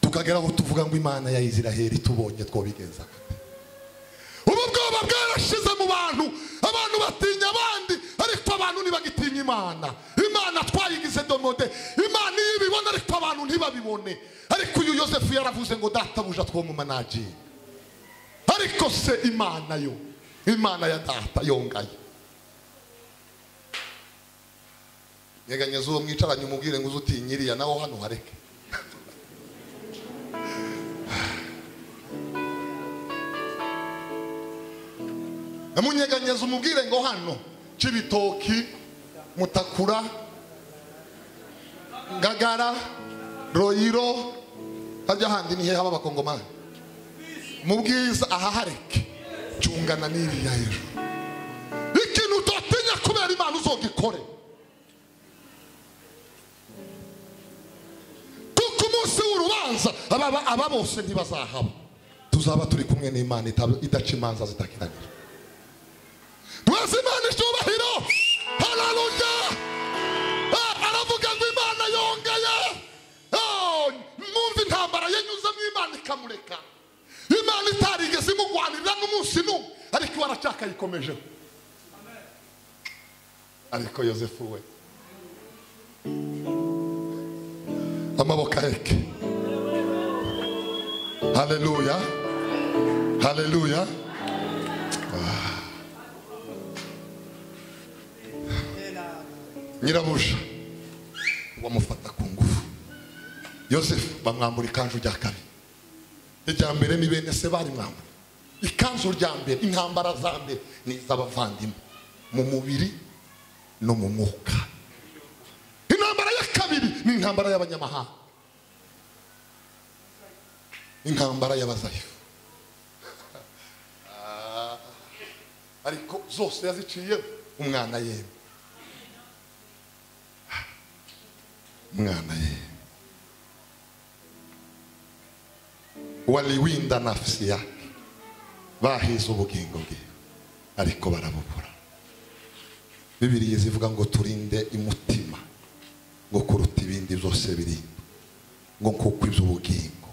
tukagera aho tuvuga ngo imana ya isiraheli tubonye twobigenza gute ubu bwoba bwarashize mu bantu abantu batinya abandi ariko abantu ntibagitinya imana imana twayigize domode imana iyo ibibona ariko abantu ntibabibone ariko uyu yosefu yaravuze ngo databuja twomumanaji ariko se imana yo imana ya data yongaye nyeganyeza uwo mwicaranye umubwire ngo uze utinye iriya nawe hano hareke amunyeganyeza umubwire ngo hano cy'ibitoki mutakura ngagara royiro hajya handi nihe haba abakongomani mu bwiza aha hareke cyungana n'iriya hejuru ikintu utatinya kubera imana uzogikore kuko umunsi w'urubanza ababa- aba bose ntibazahaba tuzaba turi kumwe n'imana itab- idaca imanza zitakiranira mwese imana icyubahiro hararuja aravuga ngo imana yongaye Ah, mwumva intambara yanyuzemo imana ikamureka imana itarigeze imugwanirira n'umunsi n'umwe ariko iwe aracaka yikomejeho ariko yosefu we amaboko aheke haleluya haleluya nyirabuja bamufata ku ngufu yosefu bamwambura ikanzu rya kabiri irya mbere ni bene se barimwambura ikanzu rya mbere intambara za mbere ni iz'abavandimwe mu mubiri no mu mwuka intambara ya kabiri ni intambara y'abanyamahanga intambara y'abazayifu Ah, ariko zose yaziciye umwana yewe mwana ye waliwinda nafsi yake bahize ubugingo bwe ariko barabubura bibiliya zivuga ngo turinde imutima ngo kuruta ibindi byose birinda ngo kuko iby'ubugingo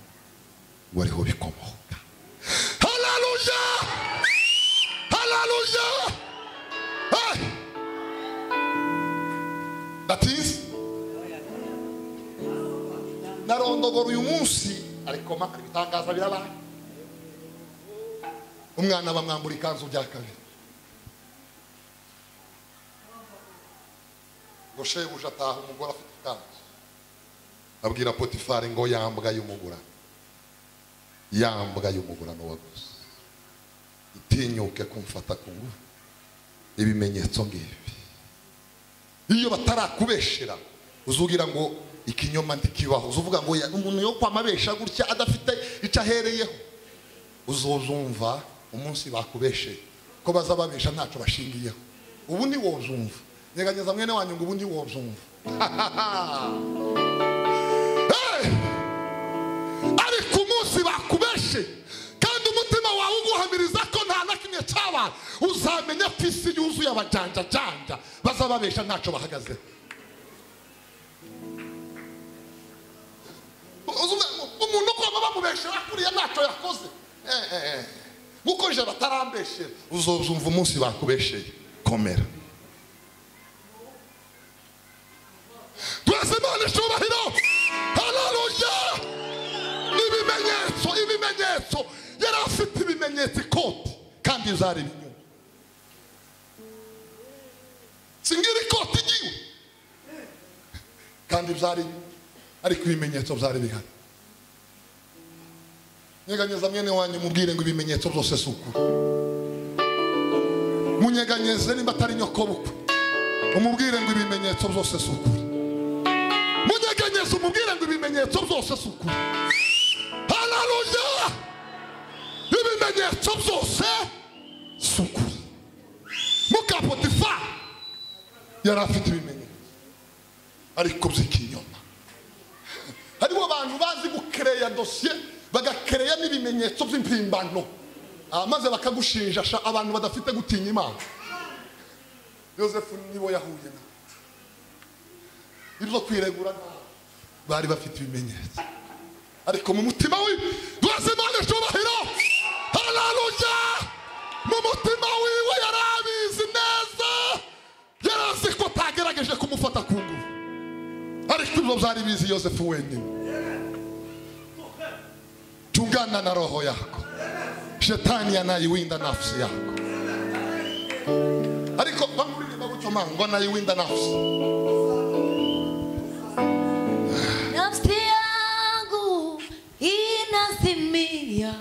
ngo ariho bikomoka hararuja hararuja that is narondogora uyu munsi ariko maka ibitangaza birabaye umwana bamwambura ikanzu bya kabiri ngo shebuja ataha umugore afite ikanzu abwira potifari ngo yambwa y'umugura yambwa y'umugura n'uwaguze itinyuke kumfata ku ngufu ibimenyetso ngibi iyo batarakubeshera uzugira ngo ikinyoma ntikibaho uvuga ngo ya- umuntu yo kwamabesha gutya adafite icyo ahereyeho uzozumva umunsi bakubesheye ko bazababesha ntacyo bashingiyeho ubundi wozumva nyeganyeza mwene wanyu ngo ubundi wozumva Hey! ariko umunsi bakubeshe kandi umutima wawe uguhamiriza ko nta na kimwe cyabaye uzamenya ko isi yuzuye abajanjajanja bazababesha ntacyo bahagazeho Uzume- umuntu ugomba bamubeshera kuriya ntacyo yakoze Eh, eh, eh. nk'uko je batarambeshera uzozumva umunsi bakubesheye komera twese imana icyubahiro hararuya ibimenyetso ibimenyetso yari afite ibimenyetso ikoti kandi zari ibinyoma singira ikoti igiwe kandi byari ariko ibimenyetso byari bihari nyeganyeza mwene wanyu mubwire ngo ibimenyetso byose si ukuri munyeganyeze nimba atari nyokobukwe umubwire ngo ibimenyetso byose si ukuri munyeganyeze umubwire ngo ibimenyetso byose si ukuri hararuya ibimenyetso byose si ukuri mukapotifa yari afite ibimenyetso ariko by'ikinyoma hariho abantu bazi gukereya dosiye bagakereya n'ibimenyetso by'impimbano Ah, maze bakagushinjasha abantu badafite gutinya imana yosefu nibo yahuye na ibyo kwiregura ntawe bari bafite ibimenyetso ariko mu mutima we rwose imana icyubahiro hararuya mu mutima wiwe yari abizi neza yari azi ko atagerageje kumufata ku ngufu ariko ibyo byari bizi yosefu wenyine tungana na roho yako shetani anaiwinda nafsi yako ariko bamuririmba gutyo mango anayiwinda nafsi Nafsi yangu inasimia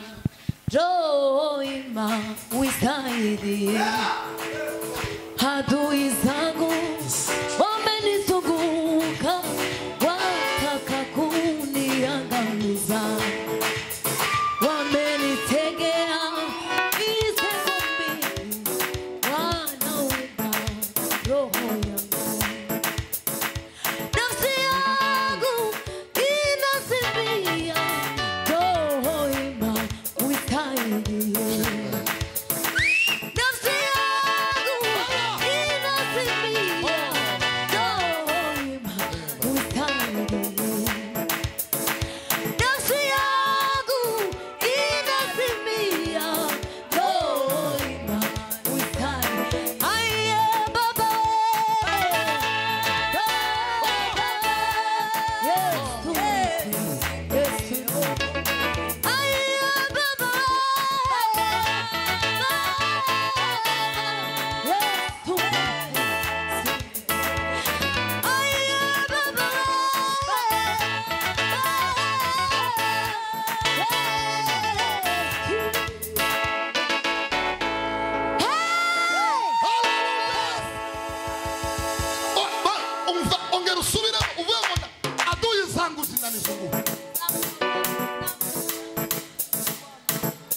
roho ima wisaidie. Adui zangu wamenizunguka wataka kuniangamiza, wamenitegea vizingiti, wanawinda roho yangu. Nafsi yangu inasimia roho ima uitailie. Nafsi yangu inasimia roho ima uitailie. Nafsi yangu inasimia roho ima uitailie. Aiye Baba Ba- umva ongera usubire uvuye ngo nda- aduye zangu zinanizunguka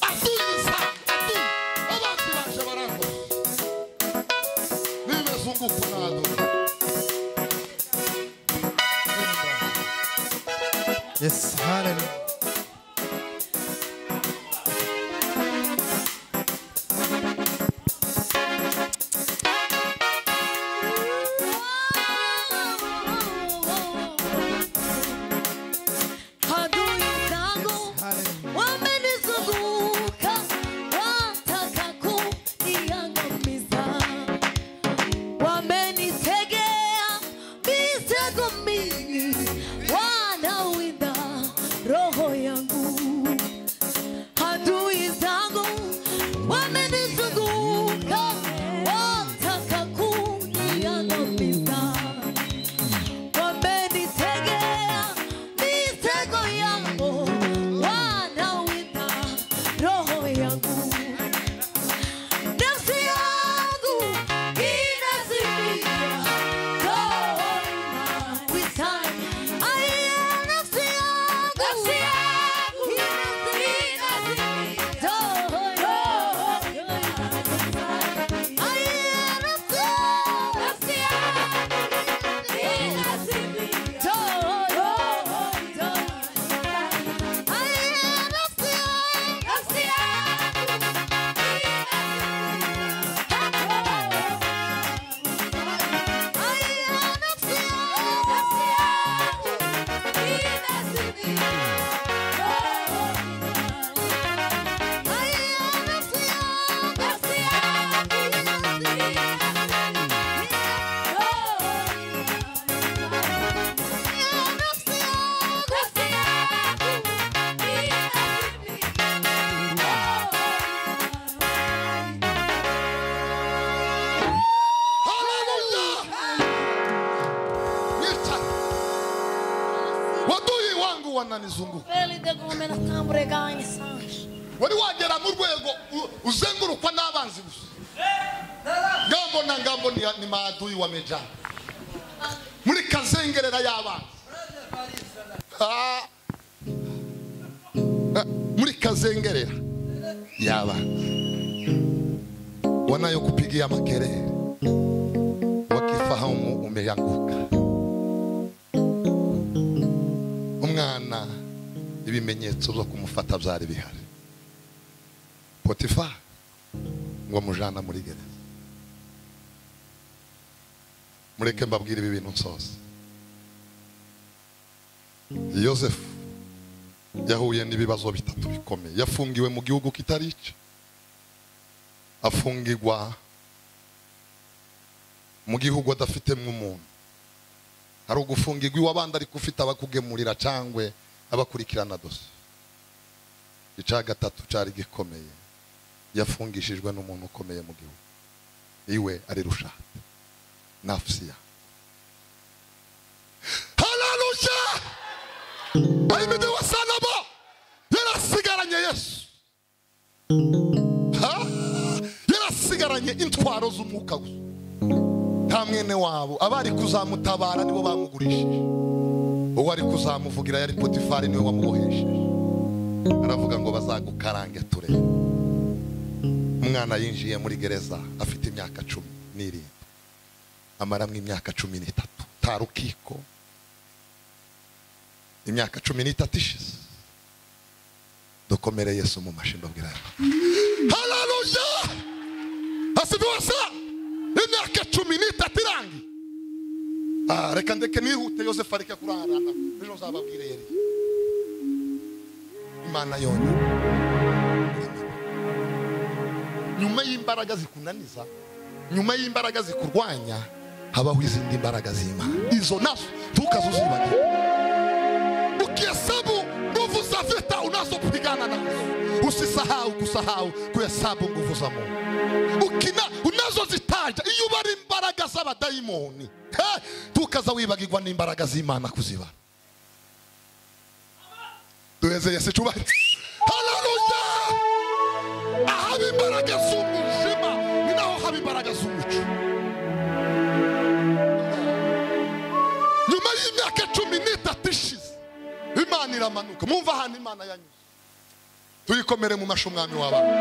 aduye zangu aduye abanzi baje barango nimezungukwa na aduye Yes, hallelujah. Adui zangu Hallelujah. wamenizunguka wataka kuniangamiza, wamenitegea mitego mingi, wanawinda roho yangu. Adui zangu wamenizunguka wataka kuniangamiza wamenitegea mitego yangu, wanawinda roho yangu. Nafsi yangu inazimia, roho inaitania. Ai, wananizunguka Ele de gomena tambregar em sangue. wari wagera mu rwego u- uzengurukwa n'abanzi gusa ngambo na ngambo ni, ni maadui wa meja muri kazengerera y'abanzi Ah. Ah, muri kazengerera y'abanzi wanayokupigia makelele wakifahamu umeanguka umwana ibimenyetso byo kumufata byari bihari potifa ngo amujana muri gereza mureke mbabwire ibi bintu nsoze yosefu yahuye n'ibibazo bitatu bikomeye yafungiwe mu gihugu kitari icye afungirwa mu gihugu adafite nk'umuntu hari ugufungirwa iwabandi ariko ufite abakugemurira cyangwe abakurikirana dosiye icya gatatu cyari gikomeye yafungishijwe n'umuntu ukomeye mu gihugu iwe ari rushate nafusiya hararusha ayimede wasanamo yarasigaranye yesu ha yarasigaranye intwaro z'umwuka gusa nta mwene wabo abari kuzamutabara nibo bamugurishije uwo ari kuzamuvugira yari potifari niwe wamubohesheje aravuga ngo bazagukarange turebe umwana yinjiye muri gereza afite imyaka cumi n'irindwi amaramo imyaka cumi n'itatu nta rukiko imyaka cumi n'itatu ishize dukomere yesu mu mashini abwira hararuja hasibiwasa imyaka cumi n'itatu irangiye Ah, reka ndeke nihute yosefu areke kurarana ejo nzababwire yari imana yonyine nyuma y'imbaraga zikunaniza nyuma y'imbaraga zikurwanya habaho izindi mbaraga z'imana izo nazo tukazuzibane ukihesabu nguvu za vita unazopigana nazo usisahau kusahau kuhesabu nguvu za mungu ukina unazozitaja iyo uba ari imbaraga z'abadayimoni Eh, tukaza wibagirwa n'imbaraga z'imana kuzibara duheze yesi cubahiro hararuja ahaba imbaraga z'umuzima ni naho haba imbaraga z'umuco nyuma y'imyaka cumi n'itatu ishize imana iramanuka mwumva ahantu imana yanyuze tuyikomere mu mashi umwami w'abantu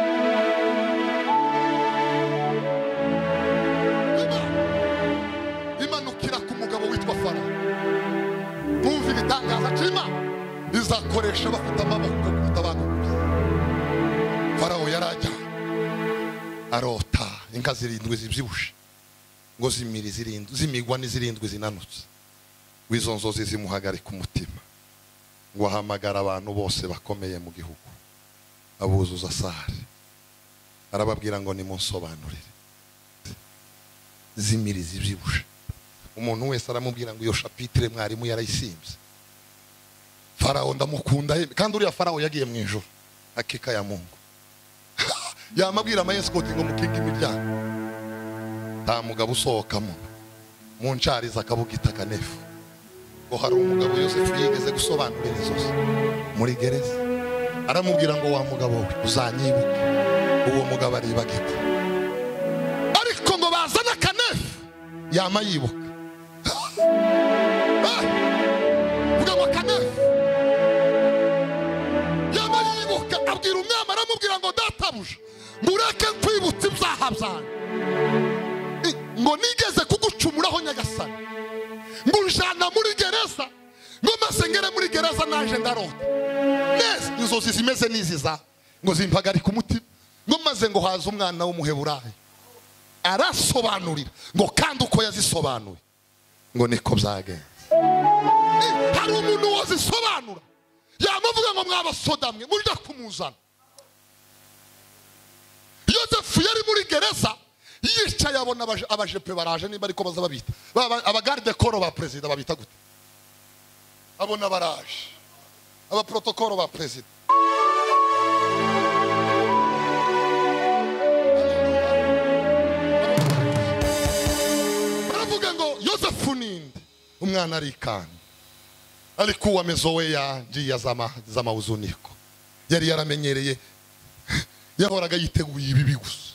Imana- imanukira ku mugabo witwa fara mwumva ibitangaza cy'imana izakoresha bafite amaboko kuruta abantu farawo yarajya arota inka zirindwi zibyibushe ngo zimiri zirindwi zimigwa n'izirindwi zinanutse w'izo nzozi zimuhagarika umutima ngo ahamagara abantu bose bakomeye mu gihugu abuzuza sare arababwira ngo nimunsobanurire zimiri zibyibushe umuntu wese aramubwira ngo iyo shapitire mwarimu yarayisimbye farawo ndamukunda yemwe. kandi uriya farawo yagiye mu ijoro akika ya mungu yamabwira amayesikoti ngo mukinga imiryango nta mugabo usohokamo mu nshariza akabuga itaka nefu ngo hari umugabo yosefu yigeze gusobanurira inzozi muri gereza aramubwira ngo wa mugabo we uzanyibuke uwo mugabo aribagirwa ariko ngo bazane akanefu yama yibuka Ah! vuga ngo akanefu yama yibuka abwira umwami aramubwira ngo databuja mureke nkwibutsa ibyaha byanjye I- ngo nigeze kugucumuraho nyagasani ngujana muri gereza ngo maze ngere muri gereza naje ndarota neza inzozi zimeze n'izi za ngo zimpagarika umutima ngo maze ngo haze umwana w'umuheburayi arasobanurira ngo kandi uko yazisobanuye ngo niko byagenze Eh, hari umuntu wazisobanura yamuvuga ngo mwabasodamwe mujya kumuzana yosefu yari muri gereza yicaye abona abaje- abajepe baraje nimba ariko baza babita Ba- ba- abagaridekoro ba perezida babita gute abona baraje abaprotokoro ba perezida baravuga ngo yosefu ninde umwana arikanga alikuwa amezoea njia zama za mahuzuniko yari yaramenyereye yahoraga yiteguye ibibi gusa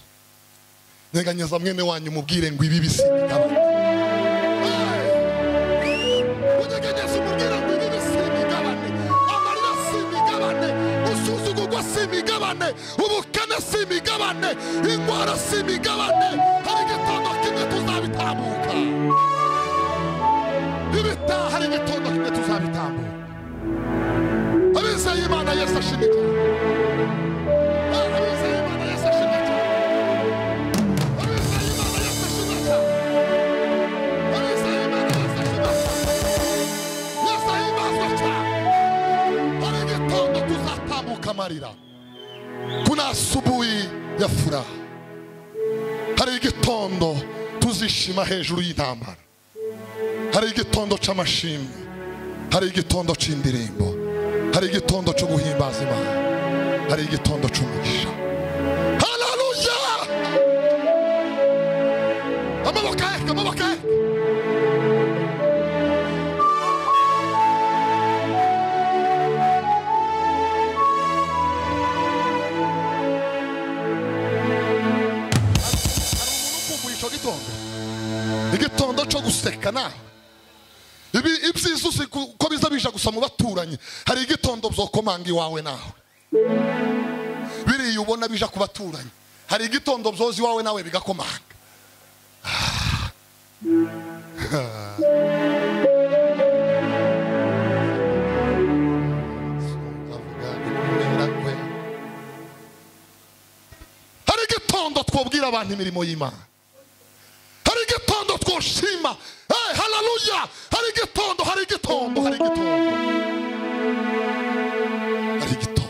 nyeganyeza mwene wanyu mubwire ngo ibibi si bigabanya unyeganyeza umubwire ngo ibibi si bigabane amarira si bigabane usuzugurwa si bigabane ubukene si bigabane indwara si bigabane hari igitondo kimwe tuzabitamuka ibitaha hari igitondo kimwe tuzabitambuka abizeye imana yesu ashimike abizeye imana yesu ashimike abizeye imana yesu ashimike abizeye imana yesu ashimike yesu ahimbazwe cyane hari igitondo tuzatambuka amarira kuna asubuhi ya furaha hari igitondo tuzishima hejuru y'intambara hari igitondo cy'amashimwe hari igitondo cy'indirimbo hari igitondo cyo guhimbaza imana hari igitondo cy'umugisha haleluya amaboko aheka amaboko aheka hari umuntu ukumbuye icyo gitondo igitondo cyo guseka nawe Ibi- ibyiza uzi ku- ko biza bija gusa mu baturanyi hari igitondo byokomanga iwawe nawe biriya ubona bija ku baturanyi hari igitondo byoza iwawe nawe bigakomanga hari igitondo twabwira abantu imirimo y'imana hari igitondo twoshima hey, haleluya hari igitondo hari igitondo hari igitondo hari igitondo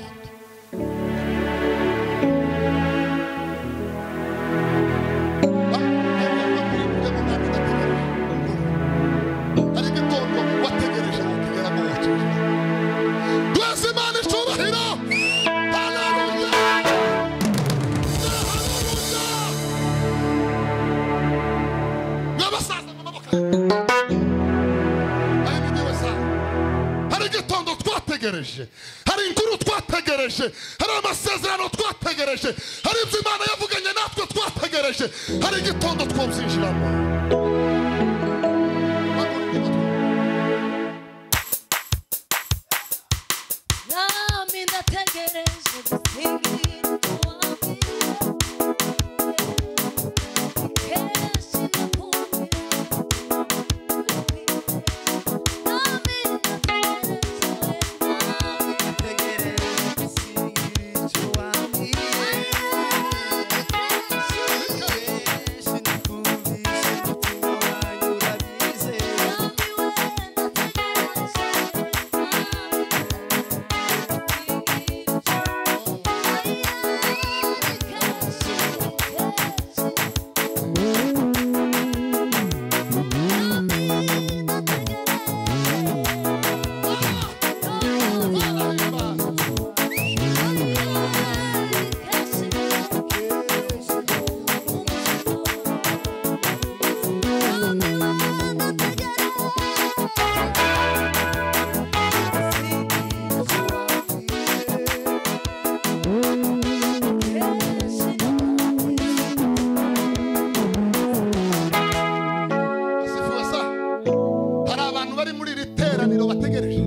hari igitondo wategereje ngo kigera mu bucece duheze imana icyubahiro haleluya haleluya n'abasaza amaboko ari mu gihe basaza hari igitondo twategereje hari inkuru twategereje hari amasezerano twategereje hari ibyo imana yavuganye natwe twategereje hari igitondo twabyinjiramo nami ndategereje gusingirizwa kenshi ndakumvira nami ndategereje asifuwe sa hari abantu bari muri iri teraniro bategereje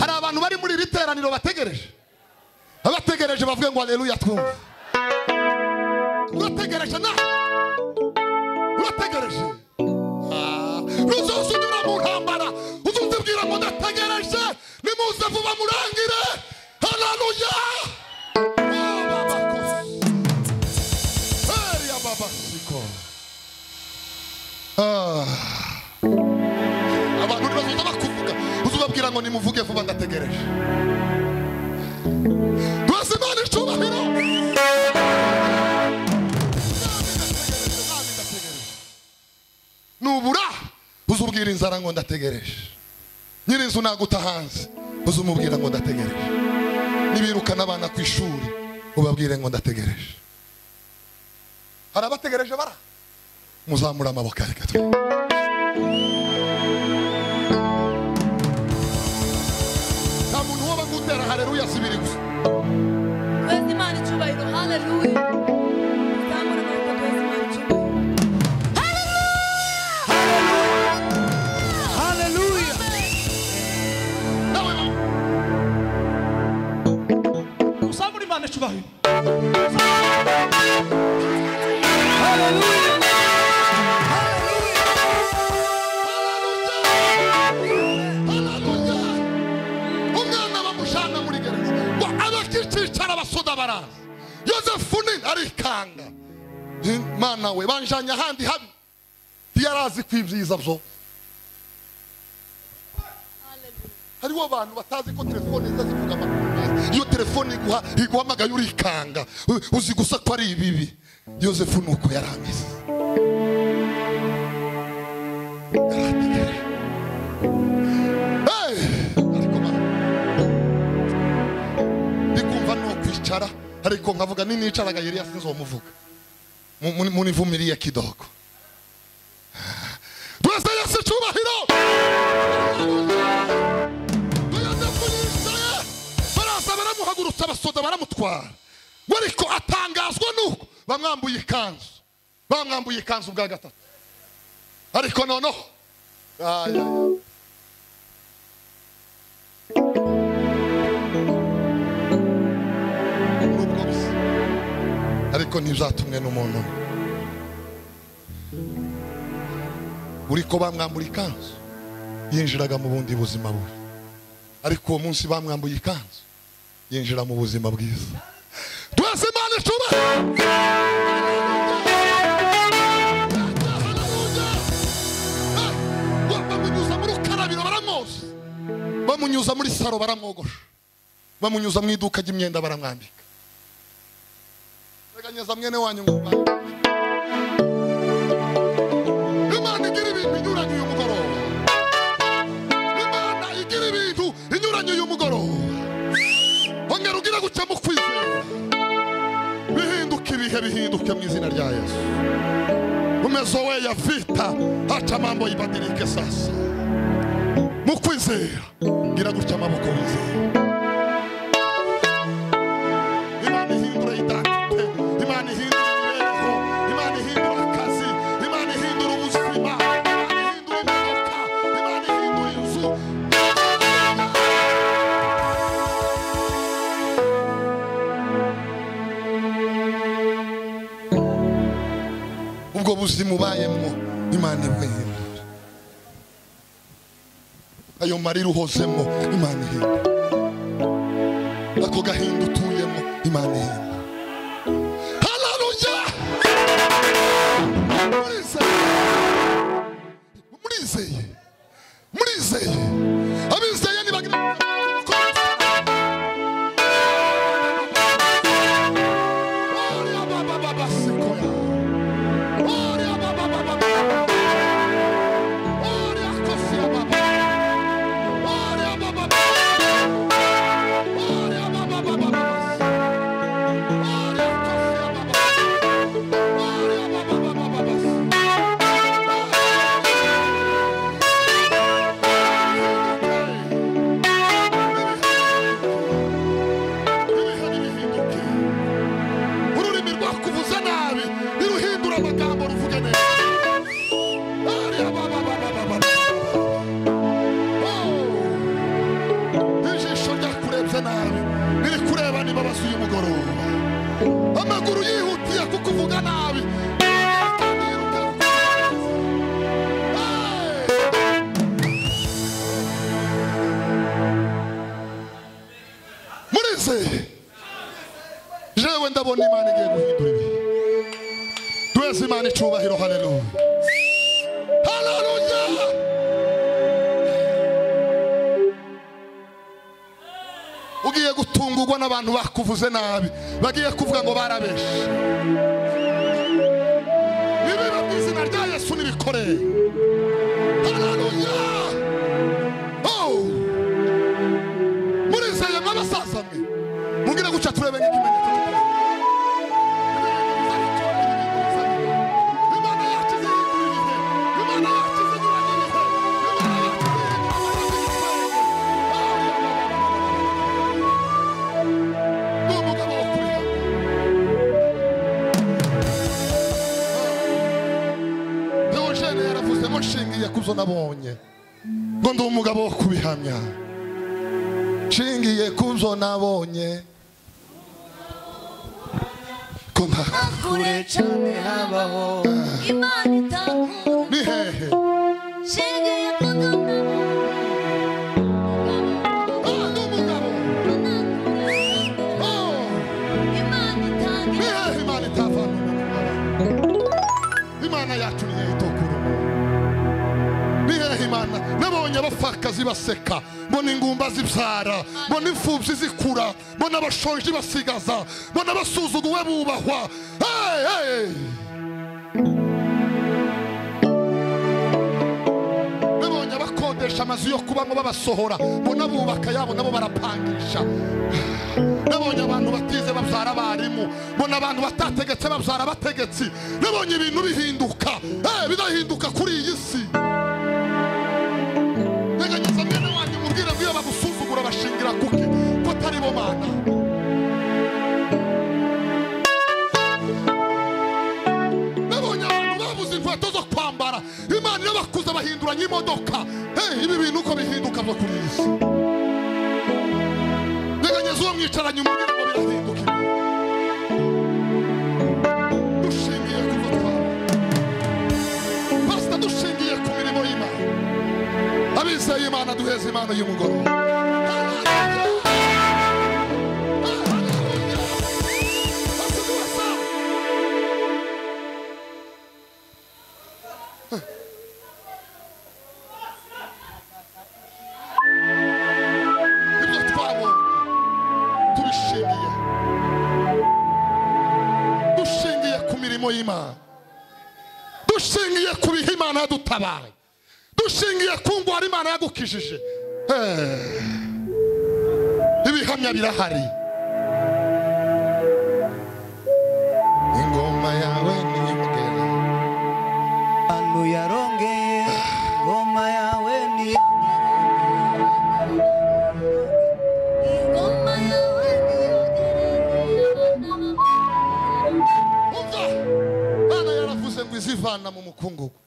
hari abantu bari muri iri teraniro bategereje abategereje bavuge ngo aleluya twumve urategereje na urategereje Ah, ruzoze unyura mu ntambara uzuzibwira ngo ndategereje nimuze vuba murangire haleluya Eya baba siko abantu ntibazoza bakuvuga uzubabwira ngo nimuvuge vuba ndategereje duheze imana icyubahiro nubura uzubwira inzara ngo ndategereje nyir'inzu naguta hanze uzumubwira ngo ndategereje nibirukana abana ku ishuri ubabwire ngo ndategereje hari abategereje bara muzamure amaboko areka twe kwanga Eh, mana we banjanye ahandi habi ntiyarazi ko ibyiza byo hariho abantu batazi ko telefone ziza zivuga amakuru meza iyo telefone iguha iguhamagaye urikanga U- uzi gusa ko ari ibibi yosefu ni uko yari ameze Yari ategereje. Hey! ariko mana ndikumva ni ukwicara ariko nkavuga ninicaraga yari yasinze uwo muvuga munivumiriye kidogo turasa yesu cyubahiro tuyaze kuyicaye baraza baramuhagurutsa basoda baramutwara ngo ariko atangazwa nuko bamwambuye ikanzu bamwambuye ikanzu bwa gatatu ariko noneho Ay, ay, ay. nubwo bisa ariko ntibyatumwe n'umuntu umwe. uri ko bamwambura ikanzu yinjiraga mu bundi buzima bubi ariko uwo munsi bamwambuye ikanzu yinjira mu buzima bwiza twese imana icuba bamunyuza mu rukarabiro baramwoza bamunyuza muri saro baramwogosha bamunyuza mu iduka ry'imyenda baramwambika teganyeza mwene wanyu ngo mbanze. imana igira ibintu inyuranye uyu mugoroba imana igira ibintu inyuranye uyu mugoroba ongera ugira gutya mu kwizera bihinduke ibihe bihinduke mu izina rya yesu umezo we ya vita haca mambo ibadirike sasa mu kwizera gira gutya amaboko wizera Imana ihindura identite, Imana ihindura imibereho, Imana ihindura akazi, Imana ihindura ubuzima, Imana ihindura imodoka, Imana ihindura inzu. ubwo buzima ubayemo imana ibwihindura ayo marira uhozemo imana ihindura ako gahinda utuyemo imana ihenda hararuya murizeye murizeye abizeye nibagira Oria baba baba sikoya. Oria baba baba baba. Oria kosia baba. Oria baba baba. ururimi rwakuvuza nabi niruhindura amagambo ruvuge neza Ariya baba baba baba Oh. ijisho ryakurebye nabi riri kureba niba basuye umugoroba amaguru yihutiye kukuvuga nabi murizeye jewe ndabona imana igiye guhindura ibi duheze imana icubahiro haleluya haleluya ugiye gutungurwa n'abantu bakuvuze nabi bagiye kuvuga ngo barabeshe nibiba mu izina rya yesu nibikoreye hararuya murizeye mwa basaza mwe mugire guca turebe nk'ikimenyetso Imana yacu izahindura ibihe. Imana yacu izahindura ibihe. Imana yacu izahindura ibihe. n'umugabo wo kurira Deogene yaravuzemo nshingiye ku byo nabonye ngo ndi umugabo wo kubihamya nshingiye ku byo nabonye ko nta kure cyane habaho imana itakunda ni hehe nshingiye ku gana Ah, ndi umugabo imana ni itangira hehe imana itavamo abapfakazi baseka mbona ingumba zibyara mbona imfubyi zikura mbona abashonji basigaza mbona abasuzuguwe bubahwa Hey, hey! mubonye abakodesha amazu yo kubamo babasohora mbona bubaka yabo nabo barapangisha nabonye abantu batize babyara abarimu mbona abantu batategetse babyara abategetsi nabonye ibintu bihinduka eh, bidahinduka kuri iyi si reganyeza mwene wanjye mubwire ngo iyo bagusuzugura bashingira kuki ko atari bo mana nabonye abantu babuze inkweto zo kwambara imana iyo bakuze bahinduranya imodoka Eh, ibi bintu uko bihinduka byo kuri iyi si Teganyeza uwo mwicaranye umubwire ngo birahinduka ibi. dushingiye ku gutwara pasita dushingiye ku mirimo y'imana abizeye imana duheze imana y'umugoroba ibyo twabonye tubishingiye dushingiye ku mirimo y'imana dushingiye ku bihe imana yadutabaye dushingiye ku ngwara imana yagukijije Eh, ibihamya birahari ingoma yawe ni imbere Anu yarongeye ngoma yawe ni ingoma yawe niyo irengera abana umva bana yaravuze ngo izivana mu mukungugu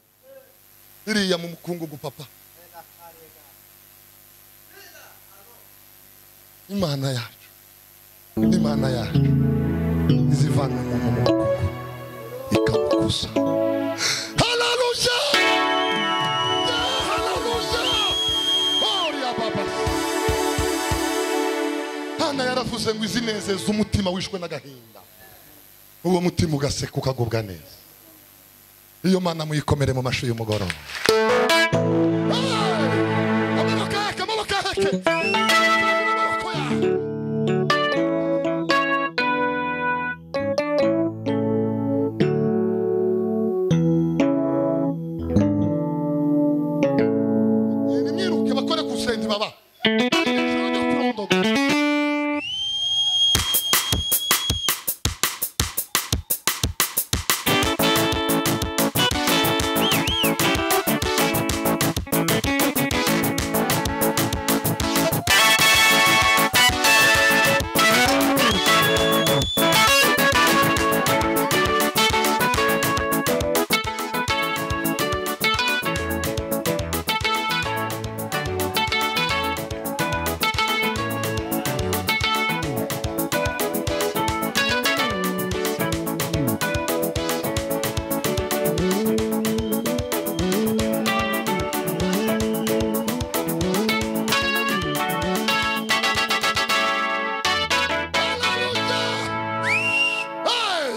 iriya mu mukungugu papa imana yacu imana yacu izivana umuntu mu mukungugu ikamukuza haleluya haleluya horiya baba hana yaravuze ngo izinezeza umutima wishwe n'agahinda uwo mutima ugaseka ukagubwa neza iyo mana muyikomere mu mashi y'umugoroba Hey! amaboko yake amaboko yake amaboko yake Genda imyiruke bakore ku senti baba Ijoro ryo kurondogora.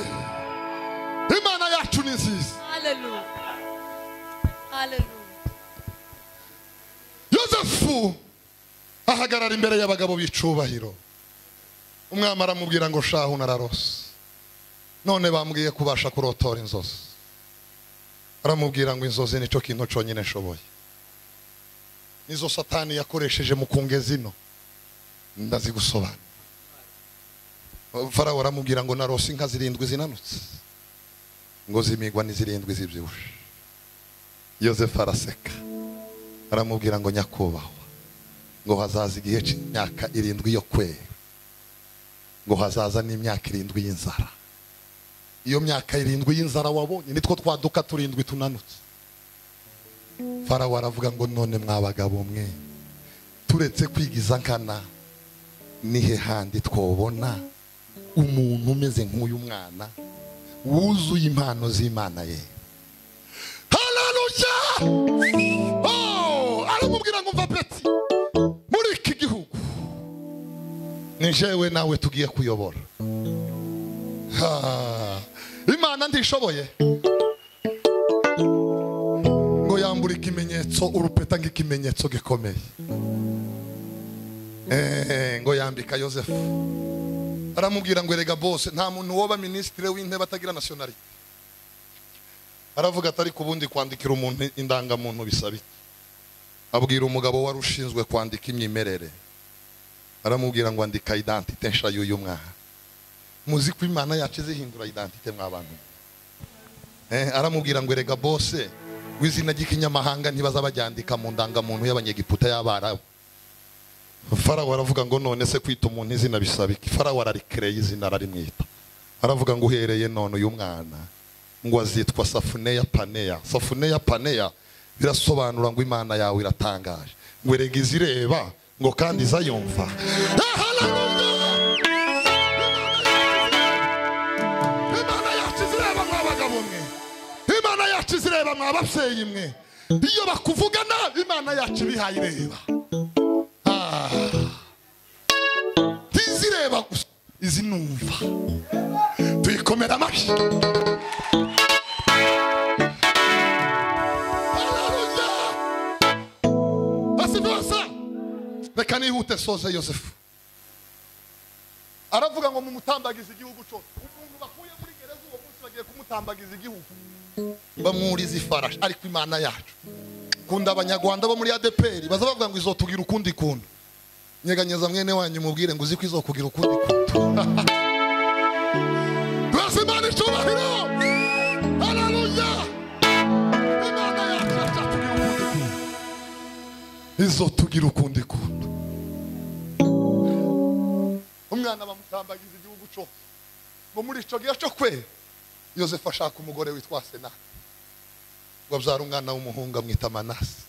Hey! imana yacu ni nziza Hallelujah. Hallelujah. yosefu ahagarara imbere y'abagabo b'icubahiro umwami aramubwira ngo shahu nararose none bambwiye kubasha kurotora inzozi aramubwira ngo inzozi nicyo kintu cyonyine nshoboye nizo satani yakoresheje mu kungeza ino ndazigusobanura farawo aramubwira ngo narose inka zirindwi zinanutse ngo zimigwa n'izirindwi zibyibushye yosefu araseka aramubwira ngo nyakubahwa ngo hazaza igihe cy'imyaka irindwi yo kwera ngo hazaza n'imyaka irindwi y'inzara iyo myaka irindwi y'inzara wabonye nitwo twaduka turindwi tunanutse farawo aravuga ngo none mwabagabo mwe turetse kwigiza nkana nihe handi twobona umuntu umeze nk'uyu mwana wuzuye impano z'imana ye haleluya Oh, aramubwira ngo mva peti muri iki gihugu ni jewe nawe tugiye kuyobora Ha, imana ndishoboye ngo yambura ikimenyetso so urupeta nk'ikimenyetso gikomeye Eh, ngo yambika yosefu aramubwira ngo erega bose nta muntu woba minisitiri w'intebe atagira nasiyonari aravuga atari ku bundi kwandikira umuntu indangamuntu bisaba iki abwira umugabo wari ushinzwe kwandika imyimerere aramubwira ngo andika idantite nsha y'uyu mwana muzi ko imana yacu zihindura idantite mw'abantu eh, aramubwira ngo erega bose w'izina ry'ikinyamahanga ntibazabaryandika mu ndangamuntu y'abanyegiputa y'abarabu farawo aravuga ngo none se kwita umuntu izina bisaba iki farawo ararikereye izina ararimwita aravuga ngo uhereye none uyu mwana ngo azitwa safuneya paneya safuneya paneya birasobanura ngo imana yawe iratangaje ngo erega izireba ngo kandi izayumva imana yacu izireba mwa bagabo mwe imana yacu izireba mwa babyeyi mwe iyo bakuvuga nabi imana yacu ibihaye ireba Ah. ntizireba gusa izi numva tuyikomera amashyi Haleluya! Basi byose, reka nihute soze yosefu aravuga ngo mumutambagize igihugu cose umuntu bakuye muri gereza uwo munsi bagiye kumutambagiza igihugu bamwuriza ifarashi ariko imana yacu kunda abanyarwanda bo muri adeperi baza bavuga ngo izotugira ukundi kuntu nyeganyeza mwene wanyu mubwire ngo uzi ko izokugira ukundi kuntu rwose imana icubahiro haleluya imana yacu izatugira ukundi kuntu izotugira ukundi kuntu umwana bamutambagiza igihugu cose ngo muri ico gihe co kwera yosefu ashaka umugore witwa senati ngo abyara umwana w'umuhungu amwita manasi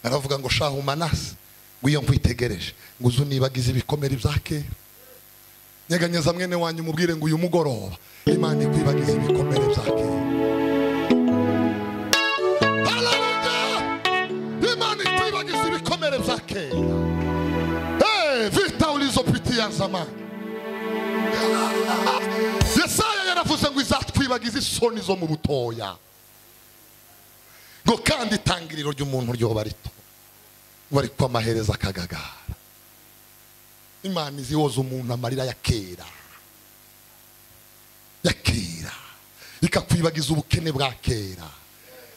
aravuga ngo shahu manasi ngo iyo nkwitegereje ngo uzu nibagize ibikomere bya kera nyeganyeza mwene wanyu umubwire ngo uyu mugoroba imana ikwibagize ibikomere bya kera Haleluya! imana ikwibagize ibikomere bya kera Eh, vita ulizopitia zamani yesaya yaravuze ngo izatwibagize isoni zo mu butoya ngo kandi itangiriro ry'umuntu ryoba rito ngo ariko amaherezo akagagara imana izi yoza umuntu amarira ya kera ya kera ikakwibagiza ubukene bwa kera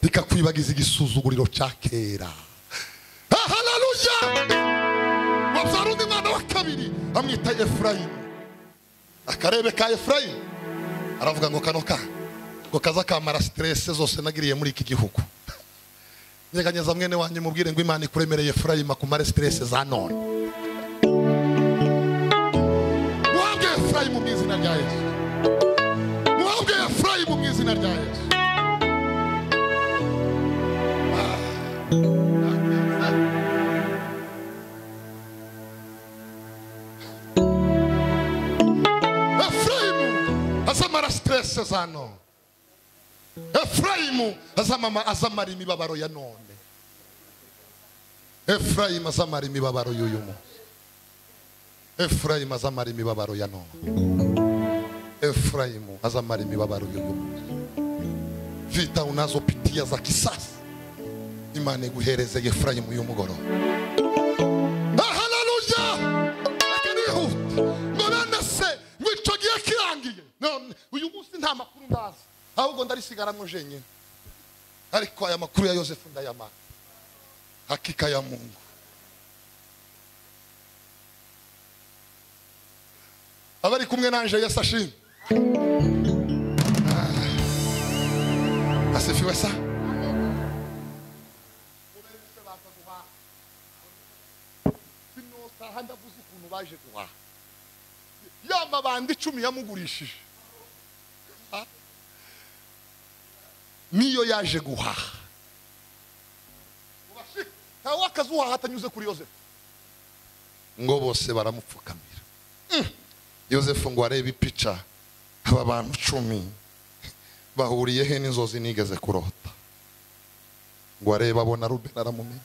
ikakwibagiza igisuzuguriro cya kera Ah, haleluya wabyara undi mwana wa kabiri amwita efurayimu akarebe ka efurayimu aravuga ngo kano ka ngo kazakamara siterese zose nagiriye muri iki gihugu nyeganyeza mwene wanjye mubwire ngo imana ikuremereye efurayimu akumare siterese za none muhabwe efurayimu mu izina rya yesu muhabwe efurayimu mu izina rya yesu efurayimu azamara siterese za none efurayimu azamama- azamara imibabaro ya none efurayimu azamara imibabaro y'uyu munsi efurayimu azamara imibabaro ya none efurayimu azamara imibabaro y'uyu munsi vita unazopitia za kisasi imana iguhereze efurayimu y'umugoroba Ah, haleluya reka nihute ngo bene se ngo icyo gihe kirangiye none uyu munsi nta makuru ndazi ahubwo ndarisigaramo jenyine ariko aya makuru ya yosefu ndayamara hakika ya mungu abari kumwe nanje yesu ashimwe Ah, asifiwe sa sinosaha ndavuze ukuntu baje guhaha ya mabanda icumi yamugurishije Ah. niyo yaje guhaha Ubashika, ntawe akazi uhaha atanyuze kuri yosefu ngo bose baramupfukamira Mm. yosefu ngo arebe ipica aba bantu cumi bahuriye he n'inzozi nigeze kurota ngo arebe abona rubeni aramumenya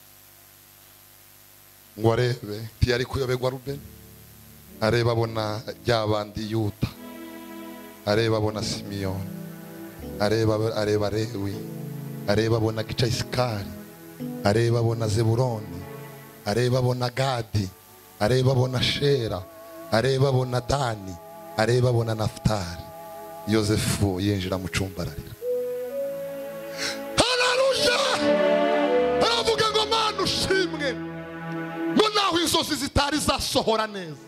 ngo arebe ntiyari kuyobegwa rubeni areba abona rya bandi yuta areba abona simiyoni areba areba rewi areba abona gicayisikari areba abona zeburoni areba abona gadi areba abona shera areba abona dani areba abona nafutari yosefu yinjira mu cyumba ararira hararushya aravuga ngo mana ushimwe ngo naho inzozi zitari zasohora neza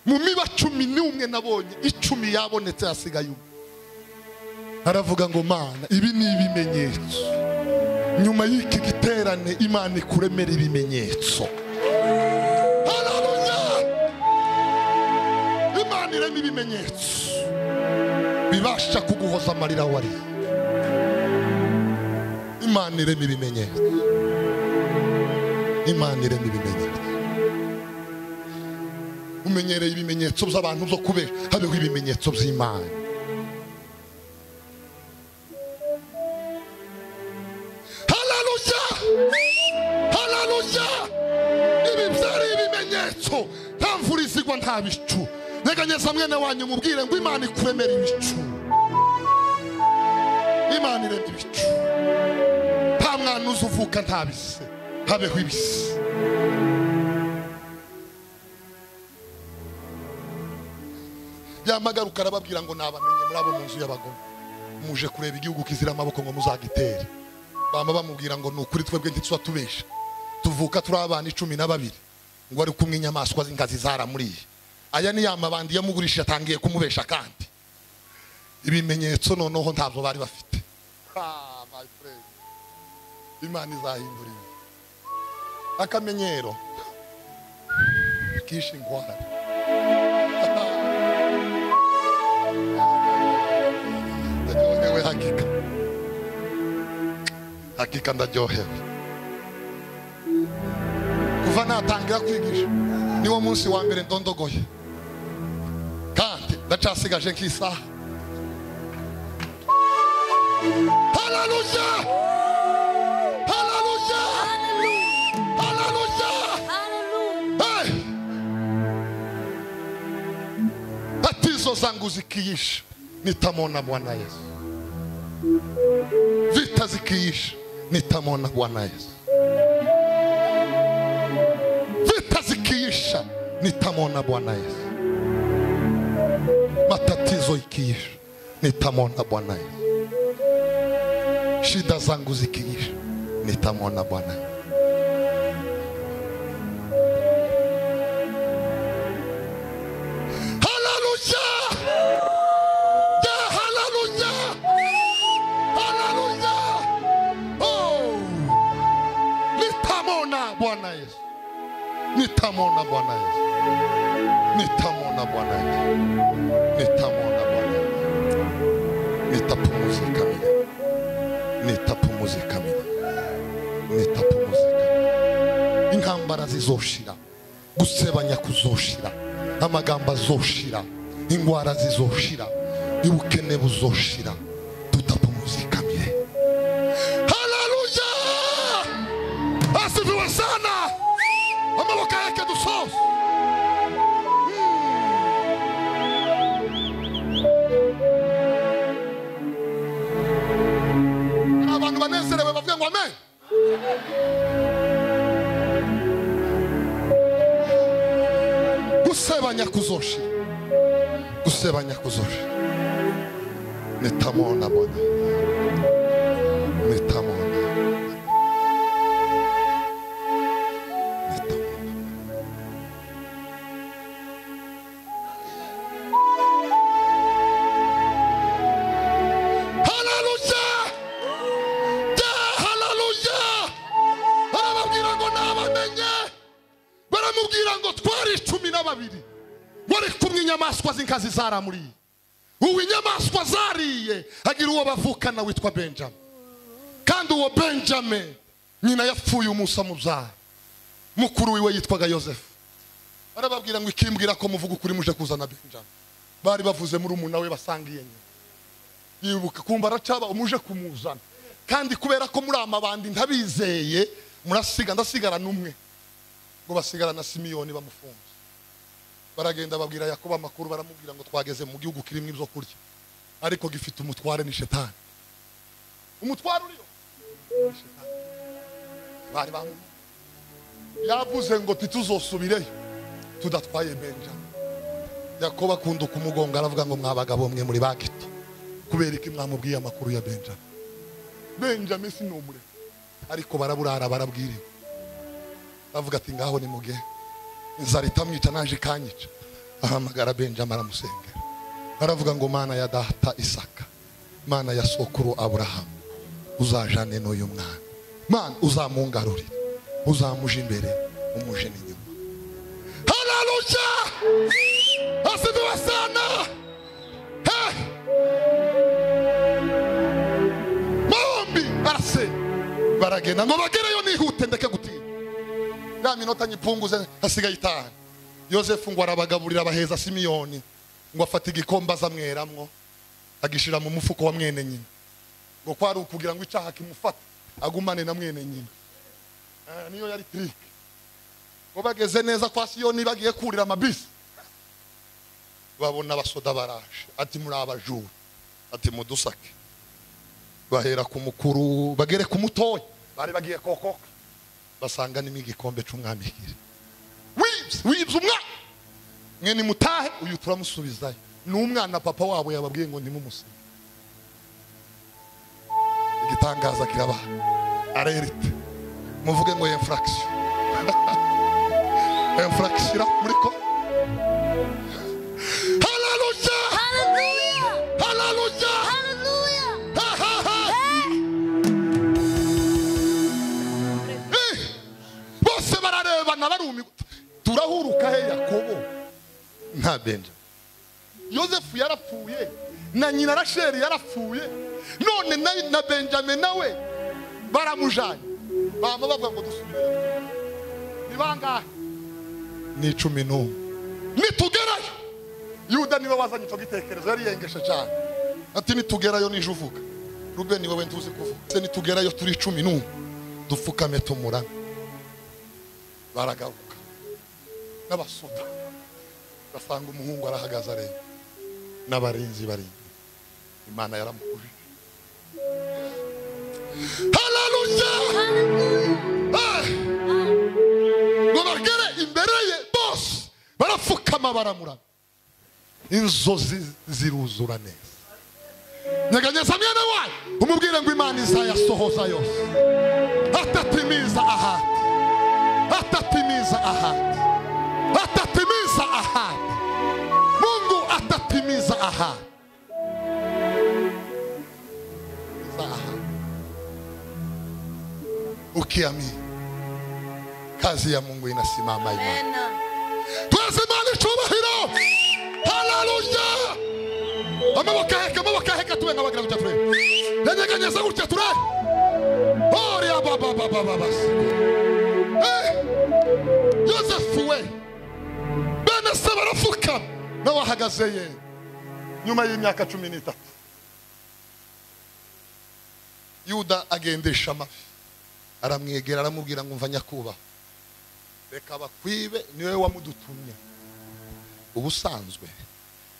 mu miba cumi n'umwe nabonye icumi yabonetse hasigaye umwe aravuga ngo mana ibi ni ibimenyetso nyuma y'iki giterane imana ikuremera ibimenyetso Haleluya! imana irema ibimenyetso bibasha kuguhoza amarira wari imana irema ibimenyetso imana irema ibimenyetso umenyereye ibimenyetso by'abantu byo kubera habeho ibimenyetso by'imana hararushya hararushya ibi byari ibimenyetso nta mvura izigwa nta bicu nyeganyeza mwene wanyu mubwire ngo imana ikuremera ibicu imana irema ibicu nta mwana uzi uvuka nta bise habeho ibise yamagaruka arababwira ngo nabamenye muri abo mu nzu y'abagome muje kureba igihugu kizira amaboko ngo muzagitere bama bamubwira ngo ni ukuri twebwe ntituba tubesha tuvuka turi abana icumi na babiri ngo ari kumwe inyamaswa z'inkazi zaramuriye aya ni ya mabandi yamugurishije atangiye kumubesha kandi ibimenyetso noneho ntabyo bari bafite Ah, my friend. imana izahindura ibi akamenyero kishe ingwara Ndacyohewe hakika hakika ndaryohewe kuva natangira kwigisha niwo munsi wa mbere ndondogoye kandi ndacasigaje nk'isaha hararushya hararushya hararushya Hey! Tatizo zangu zikiisha, nitamwona Bwana Yesu. Vita zikiisha, nitamwona Bwana Yesu. Vita zikiisha, nitamwona Bwana Yesu. Matatizo ikiisha, nitamwona Bwana Yesu. Shida zangu zikiisha, nitamwona Bwana Yesu. Hallelujah! Yeah, hallelujah! Hallelujah! Oh! Nitamwona Bwana Yesu. Nitamwona Bwana Yesu. Nitamwona Bwana Yesu. Nitamwona Bwana Yesu. Nitapumzika mimi. Nitapumzika mimi. Nitapumzika mimi. intambara zizoshira gusebanya kuzoshira amagambo azoshira indwara zizoshira ubukene buzoshira tutapumuzikamiye haleluya asifiwe sana amaboko yake dusoze Hari abantu banezerewe bavuge ngo amen gusebanya kuzoshira gusebanya kuzoshira nitamwona bona nitamwona nitamwona haleluya ya haleluya arababwira ngo nabamenye baramubwira ngo twari cumi na babiri wari kumwe inyamaswa z'inkazi zaramuriye ubu inyamaswa zariye agira uwo bavukana witwa benjamin kandi uwo benjamin nyina yapfuye umunsi amubyara mukuru wiwe yitwaga yosefu barababwira ngo ikimbwira ko muvuga ukuri muje kuzana benjamin bari bavuze muri umuntu we basangiye nyina yibuka kumva aracaba umuje kumuzana kandi kubera ko muri amabandi ntabizeye murasiga ndasigarana umwe ngo basigara na simiyoni bamufunze baragenda babwira yakobo amakuru baramubwira ngo twageze mu gihugu kirimo ibyo kurya ariko gifite umutware ni shetani umutware uriyo ni shetani bari bamu yavuze ngo ntituzosubireyo tudatwaye benjamin yakobo akunda kumugonga aravuga ngo mwabagabo mwe muri bakito kubera iki mwamubwiye amakuru ya benjamin benjamin si numure ariko baraburara barabwiriwe bavuga ati ngaho ni muge inzara itamwica naje ikanyica ahamagara benjamin aramusengera aravuga ngo mana ya data isaka mana ya sokuru aburahamu uzajane n'uyu mwana mana uzamungarurire uzamuje imbere umuje n'inyuma hararushya asibiwe sana Hey! bombi arasenga baragenda ngo bagereyo nihute ndeke gutinya ya minota nyipunguze hasigaye itanu yosefu ngo arabagaburira abaheza simiyoni ngo afata igikombe azamweramwo agishira mu mufuko wa mwene nyina ngo kwari ukugira ngo icyaha kimufate agumane na mwene nyina Ah, niyo yari tirike ngo bageze neza kwa siyoni bagiye kurira amabisi babona abasoda baraje ati muri abajura ati mudusake bahera ku mukuru bagere ku mutoya bari bagiye kokoka basanga nimo igikombe cy'umwami hiri wibye wibye umwana mwene mutahe uyu turamusubizayo ni umwana papa wabo yababwiye ngo ntimumusige igitangaza kiraba arerite muvuge ngo enfuragisiyo enfuragisiyo muri ko hararushya hararushya ha ha ha Eh, bose bararebana barumiwe turahuruka he yakobo nta benja yosefu yarapfuye na nyina rasheli yarapfuye none na, na benjamin nawe baramujanye bama bavuga ngo dusubire ni bangahe ni cumi n'umwe nitugerayo yuda niwe wazanye icyo gitekerezo yari yengeshe cyane ati nitugerayo nije uvuga rubeni wowe ntuzi kuvuga se nitugerayo turi cumi n'umwe dupfukame tumurame baragaruka n'abasuda basanga umuhungu arahagaze areba n'abarinzi barinzi imana yaramukuje hararushya Eh! ngo bagere imbere ye bose barapfukama baramurama inzozi ziruzura neza nyeganyeza mwene wanyu umubwire ngo imana izayasohoza yose atatimiza ahandi atatimiza ahadi, atatimiza ahadi. Mungu atatimiza ahadi. Za ahadi. Ukiamini kazi ya Mungu inasimama imara. Twazimane cyubahiro. Haleluya. Amaboko aheka, amaboko aheka tube nkabagira gutya turebe. Yanyeganyeza gutya turebe. Ore ababa baba baba. Eh, yosefu we bene se barafuka nawe ahagaze ye nyuma y'imyaka cumi n'itatu yuda agendesha amafi aramwegera aramubwira ngo mva nyakubahwa reka bakwibe niwe wamudutumye ubusanzwe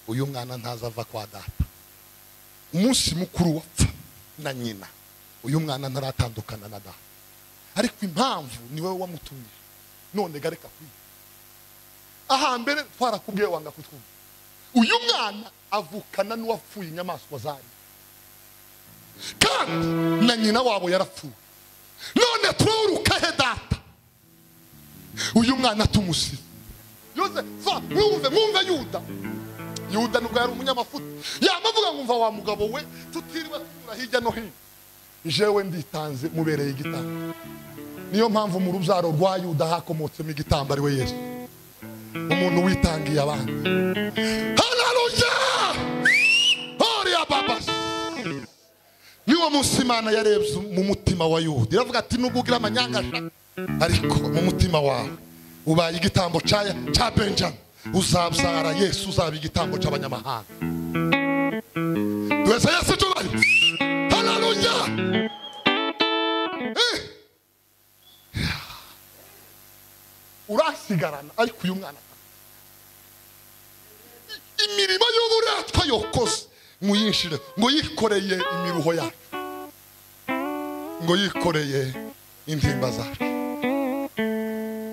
uyu mwana ntazava kwa data umunsi mukuru wapfa na nyina uyu mwana ntaratandukana na data ariko impamvu ni wowe wamutumye none gareka kwiga ahambere twarakubwiye wanga kutwumva uyu mwana avukana n'uwapfuye inyamaswa zari kandi na nyina wabo yarapfuye none tururuka he data uyu mwana tumusize yoze va mwumve mwumve yuda yuda nubwo yari umunyamafuta yamavuga ngo mva wa mugabo we tutiriwe tunyura hirya no hino jewe nditanze mubereye igitanda niyo mpamvu mu rubyaro rwa yuda hakomotsemo igitambo ari we yesu umuntu witangiye abandi hararushya horiya babasi niwo munsi imana yarebye mu mutima wa yuda iravuga ati nubwo ugira amanyangasha ariko mu mutima wawe ubaye igitambo cya cya benjamin uzabyara yesu uzaba igitambo cy'abanyamahanga twese yesu tubari hararushya eh urasigarana ariko uyu mwana I- imirimo y'uburetwa yokoze muyinshire ngo yikoreye imiruho yacu ngo yikoreye intimba zacu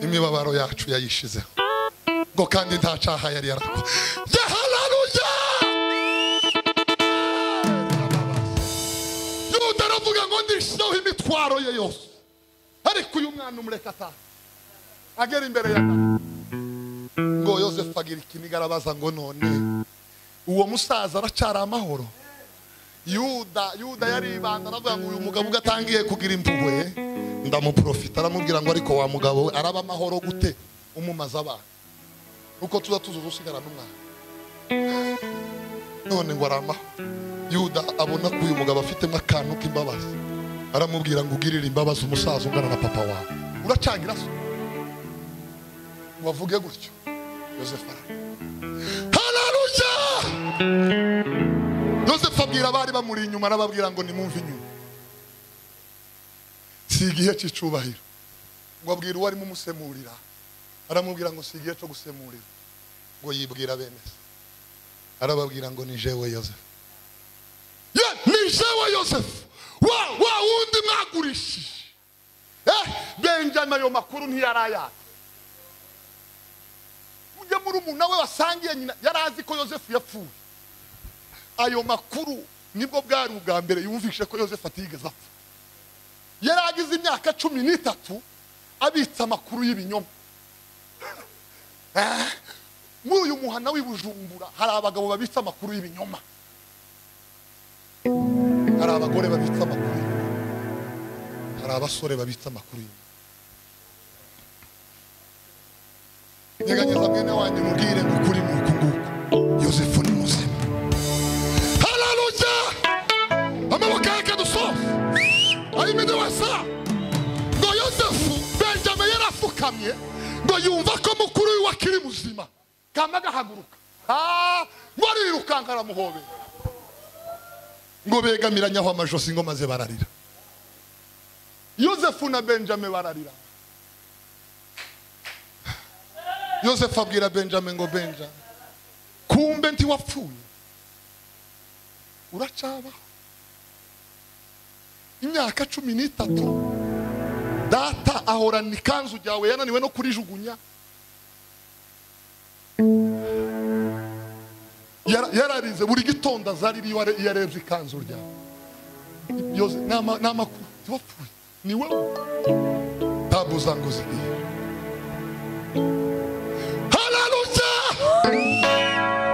imibabaro yacu yayishizeho ngo kandi nta caha yari yarakora yahararuya yuda aravuga ngo ndishizeho imitwaro ye yose ariko uyu mwana umureka ataha agera imbere ya data ngo yosefu agira ikiniga arabaza ngo none uwo musaza aracari amahoro yuda yuda yaribanda aravuga ngo uyu mugabo ugatangiye kugira impuhwe ndamuprofita aramubwira ngo ariko wa mugabo we araba amahoro gute umumaze abana uko tuza tuzuza usigara n'umwana none ngo arama yuda abona ko uyu mugabo afitemo akantu k'imbabazi aramubwira ngo ugirire imbabazi umusaza ungana na papa wawe uracangira so wavuge gutyo yosefu hararuja yosefu abwira abari bamuri inyuma arababwira ngo nimumve inyuma si igihe cy'icyubahiro ngo abwira uwo arimo umusemurira aramubwira ngo si igihe cyo gusemurira ngo yibwira bene se arababwira ngo ni jewe yosefu ye ni jewe yosefu wa wa wundi mwagurishije eh benjana ayo makuru ntiyari ayandi ujye muri umuntu we wasangiye nyina yari azi ko yosefu yapfuye ayo makuru nibwo bwari ubwa mbere yumvishe ko yosefu atigeze apfa yari agize imyaka cumi n'itatu abitse amakuru y'ibinyoma Eh, muri uyu muhana w'i bujumbura hari abagabo babitse amakuru y'ibinyoma hari abagore babitse amakuru y'ibinyoma hari abasore babitse amakuru y'ibinyoma gerageza mwene wanjye mubwire ngo ukuri ni uku nguku yosefu ni muzima hararuja amaboko yake dusoza ayimede wasa ngo yosefu benjamin yarafukamye ngo yumva ko mukuru we akiri muzima kama gahaguruka Ah, ngo arirukanka aramuhobera ngo begamiranyaho amajosi ngo maze bararira yosefu na benjamin bararira yosefu abwira benjamin ngo benja kumbe ntiwapfuye uracabaho imyaka cumi n'itatu data ahorana ikanzu ryawe yananiwe no kurijugunya Yara- yararize buri gitondo azarira iyo are- iyo arebye ikanzu ryawe Yose- ni ama- ni amakuru ntiwapfuye ni wowe tabuza ngo zigiye Haleluya!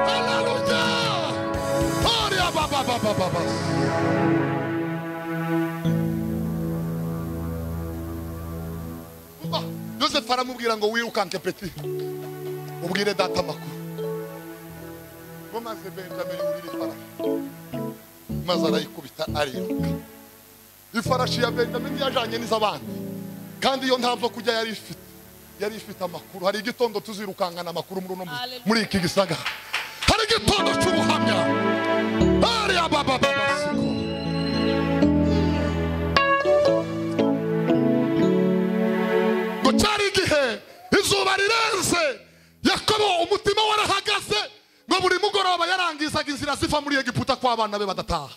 Haleluya! Ore abababababa. Umva, Yosefu aramubwira ngo wirukanke peti ubwire data amakuru ngo maze benjamin yurire ifarashi maze arayikubita ariruka ifarashi ya benjamin yajanye n'iz'abandi kandi iyo ntabwo kujya yari ifite yari ifite amakuru hari igitondo tuzirukankana amakuru muri uno mu- muri iki gisagara hari igitondo cy'ubuhamya hari ababababasiko ngo cyari igihe izuba rirenze yakobo umutima warahagaze ngo buri mugoroba yarangizaga inzira ziva muri egiputa ko abana be badataha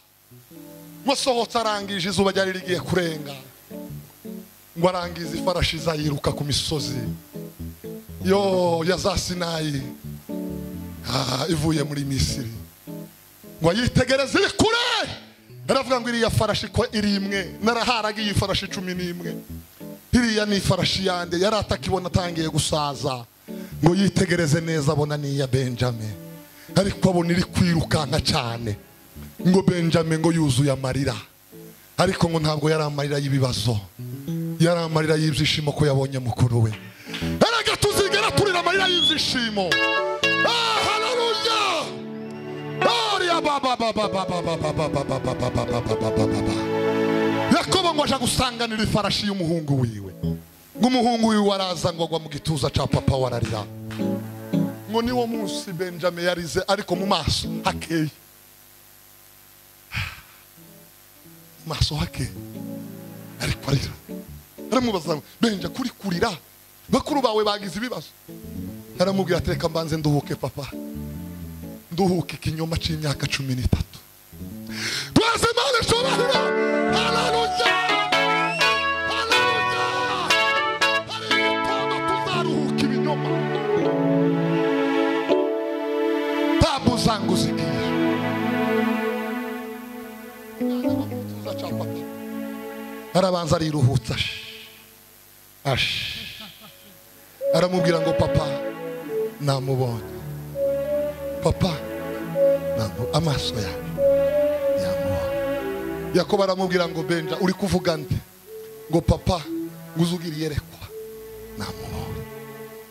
ngo sohotse arangije izuba ryari rigiye kurenga ngo arangize ifarashi izayiruka ku misozi yo ya za sinayi Ah, ivuye muri misiri ngo ayitegereze iri kure aravuga ngo iriya farashi ko iri imwe naraharaga iyi farashi cumi n'imwe iriya ni ifarashi yanjye yari atakibona atangiye gusaza ngo yitegereze neza abona ni iya benjamin ariko abona iri kwirukanka cyane ngo benjamin ngo yuzuye amarira ariko ngo ntabwo yari amarira y'ibibazo yari amarira y'ibyishimo ko yabonye mukuru we erega tuzigera turira amarira y'ibyishimo Ah, haleluya Gloria, ba, ba, ba, ba, ba, ba, ba, ba, ba, ba, ba, ba, ba, ba, ba, ba, ba, ba. yakobo ngo aje gusanganira ifarashi y'umuhungu wiwe ngo umuhungu wiwe araza ngo agwa mu gituza cya papa we ararira ngo niwo munsi benjamin yarize ariko mu maso hakeye mu maso hakeye ariko arira aramubaza ngo benja kuri kurira bakuru bawe bagize ibibazo aramubwira ati reka mbanze nduhuke papa nduhuke ikinyoma cy'imyaka cumi n'itatu twaze imana ishobora hararuya hararuya kinyabupfura cya papa arabanza ariruhutsa shi ashi aramubwira ngo papa namubonye papa namu amaso yawe yamubonye yakobo aramubwira ngo benja uri kuvuga nde ngo papa ngo uzugiriye rekwa namubonye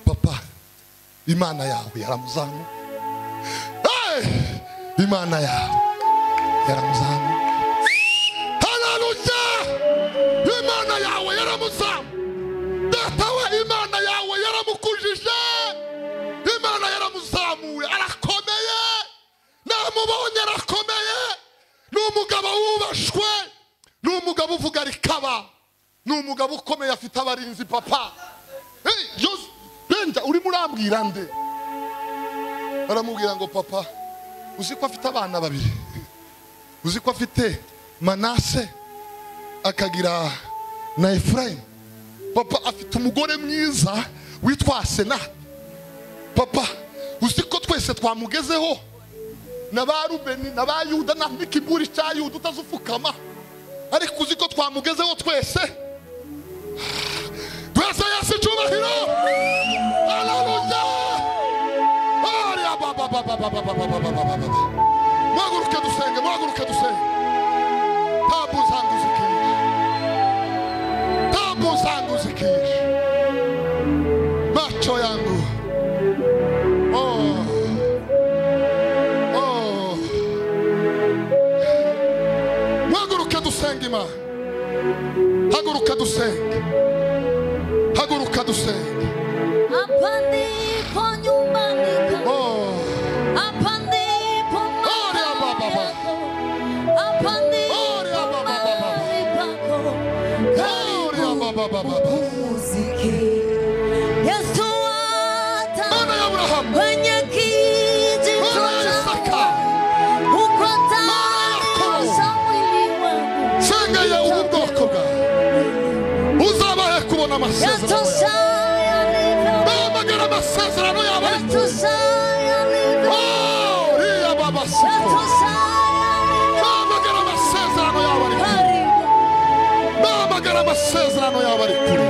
papa imana yawe yaramuzamu Hey! imana yawe yaramuzamu haleluya imana yawe yaramuzamu data we imana yawe yaramukujije imana yaramuzamuye arakomeye namubonye arakomeye ni umugabo wubashwe ni umugabo uvuga rikaba ni umugabo ukomeye afite abarinzi papa Hey, Jos- benja urimo urambwira nde baramubwira ngo papa uzi ko afite abana babiri uzi ko afite manase akagira na efurayimu papa afite umugore mwiza witwa senati papa uzi ko twese twamugezeho na ba rubeni na ba yuda na n'ikiguri cya yuda utazupfukama ariko uzi ko twamugezeho twese twese yesu icyubahiro hararuya hariya babababababababababababa muhaguruke dusenge muhaguruke dusenge ntabwo uzanguza ikintu ntabwo uzanguzikisha macho yangu Oh. Oh. Haguruka dusenge Imana haguruka dusenge haguruka dusenge Hapa ndipo nyumbani kwako. Oh. Hapa ndipo Ore ya baba mahali baba. yako. Hapa Ore ya ndipo baba baba. mahali pako. Oh, ya baba baba Muziki. Yesu ata Mana ya Abrahamu. kwenye kijito Mana ya Isaka. chako. Uko Mana ya tayari Yakobo. osha mwili wangu. senga ya ubu bwoko bwawe uzabahe kubona amasezerano yawe. Yatosha yalivyo. bamagara amasezerano yawe Yatosha yalivyo. Oh, uriya baba siko Yatosha yalivyo. bamagara amasezerano yawe ari kure Karibu. bamagara amasezerano yawe ari kure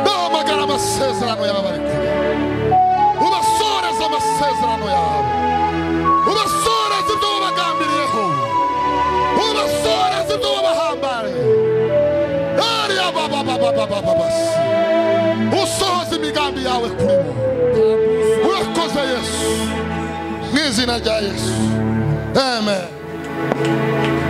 bamagara amasezerano yawe ari kure ubasoreze amasezerano yawe ubasoreze ibyo wabagambiriyeho ubasoreze ibyo wabahambariye ariya bababababababa usohoze imigambi yawe kuri bo urakoze yesu mu izina rya yesu amen